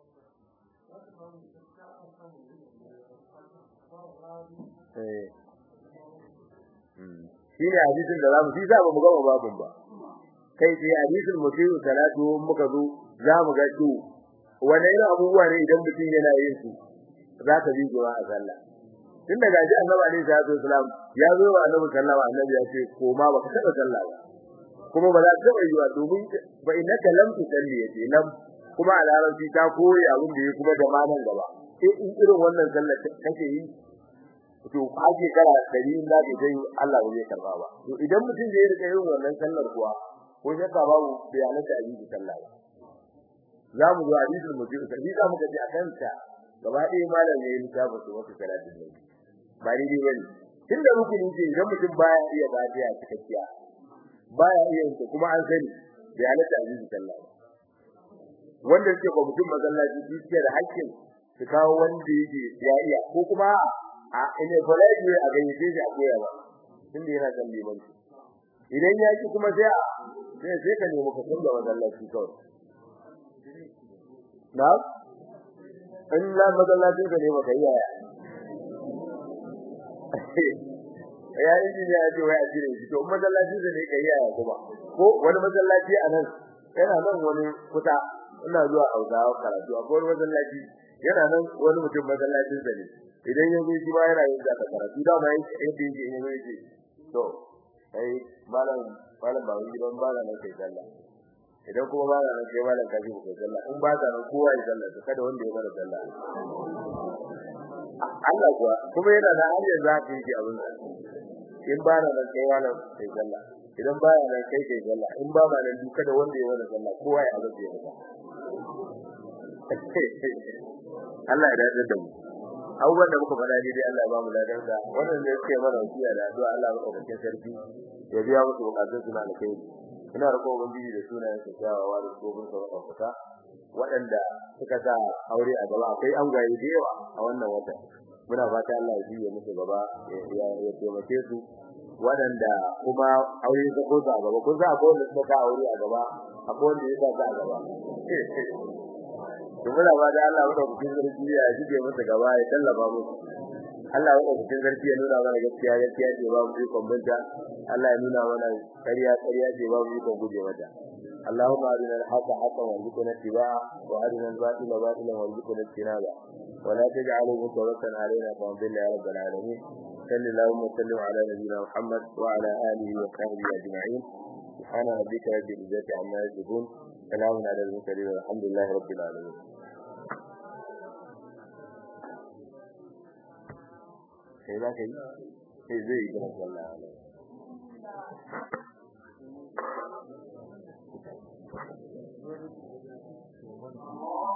Eh. Mm. Shi ne hadisin da zamu shi za mu gama babun ba. Kai sai hadisin mutum salatu muka zo za mu ga to wani irin abubuwa ne idan mutum yana yin su za ka bi a sallah. Tun daga ji Annabi alaihi salatu wasalam ya zo wa Annabi sallallahu alaihi wasallam ya ce ko ma baka taba sallah ba. Kuma ba za ka taba yi wa domin ba innaka lam tusalli yace lam kuma a larabci ta koyi abin da ya kuma da manan gaba sai in irin wannan sallar kake yi to kaje kara dari da ke dai Allah ba zai karba ba to idan mutum zai rika yin wannan sallar kuwa ko shakka babu bayanan da ayyuka sallah ba za mu zo hadisul mutum sai za mu gaji akan ta gaba ɗaya malam ne ya tabbata su wata salatin ne ba ni dai bane tunda rukuni ce idan mutum baya iya fatiha cikakkiya baya iya yin kuma an sani bayanan da ayyuka sallah ba wanda suke ba mutum masallaci su suke da hakkin su kawo wanda yake ya iya ko kuma a ina falaji a gayyace shi a koya ba tunda yana san liman idan ya ki kuma sai sai sai ka nemi ka da masallaci kawai na in la masallacin ka ne ba kai yaya ya yi ne ya ce wai a jire shi to masallacin ne kai yaya kuma ko wani masallaci a nan yana nan wani kuta ina zuwa Hausawa karatu akwai wani masallaci yana nan wani mutum masallacin sa ne idan ya zo shi ma yana yin zaka karatu da ma yake yadda yake yin yake to kai malam malam ba wani gidan ba nan kai sallah idan kuma ba nan kai malam kaji ku kai sallah in ba ta nan kowa ya sallah to kada wanda ya bar sallah Allah kuwa kuma yana da hanyar zaka yi abin in ba nan kai malam kai sallah idan ba nan kai kai sallah in ba ma nan duka da wanda ya bar sallah kowa ya azabe ya Allah ya dace da mu abubuwan da muka faɗa dai Allah ya ba mu ladan da wannan ne yake mana wasiya da addu'a Allah ya ɗauke sarki ya biya musu bukatun su na alkhairi ina roƙo ubangiji da sunayen sa kyawawa da gobin sa ɗaukaka waɗanda suka sa aure a gaba akwai an gaye da yawa a wannan wata muna fata Allah ya biye musu gaba ya ya taimake su waɗanda kuma aure ta ko a gaba kun sa akwai wanda suka aure a gaba akwai wanda ya sa a gaba to muna ba da Allah wanda kuke zargi ya jige masa gaba ya tallafa musu Allah wanda kuke zargi ya nuna mana gaskiya gaskiya ce ba mu ikon banta Allah ya nuna mana ƙarya ƙarya ce ba mu ikon guje mata اللهم أرنا الحق حقا وارزقنا اتباعه وأرنا الباطل باطلا وارزقنا اجتنابه ولا تجعله متوكا علينا فانضل يا رب العالمين صل اللهم وسلم على نبينا محمد وعلى آله وصحبه أجمعين سبحان ربك رب العزة عما يصفون سلام على المرسلين والحمد لله رب العالمين sai za ka yi sai zai yi gina sallah Thank you.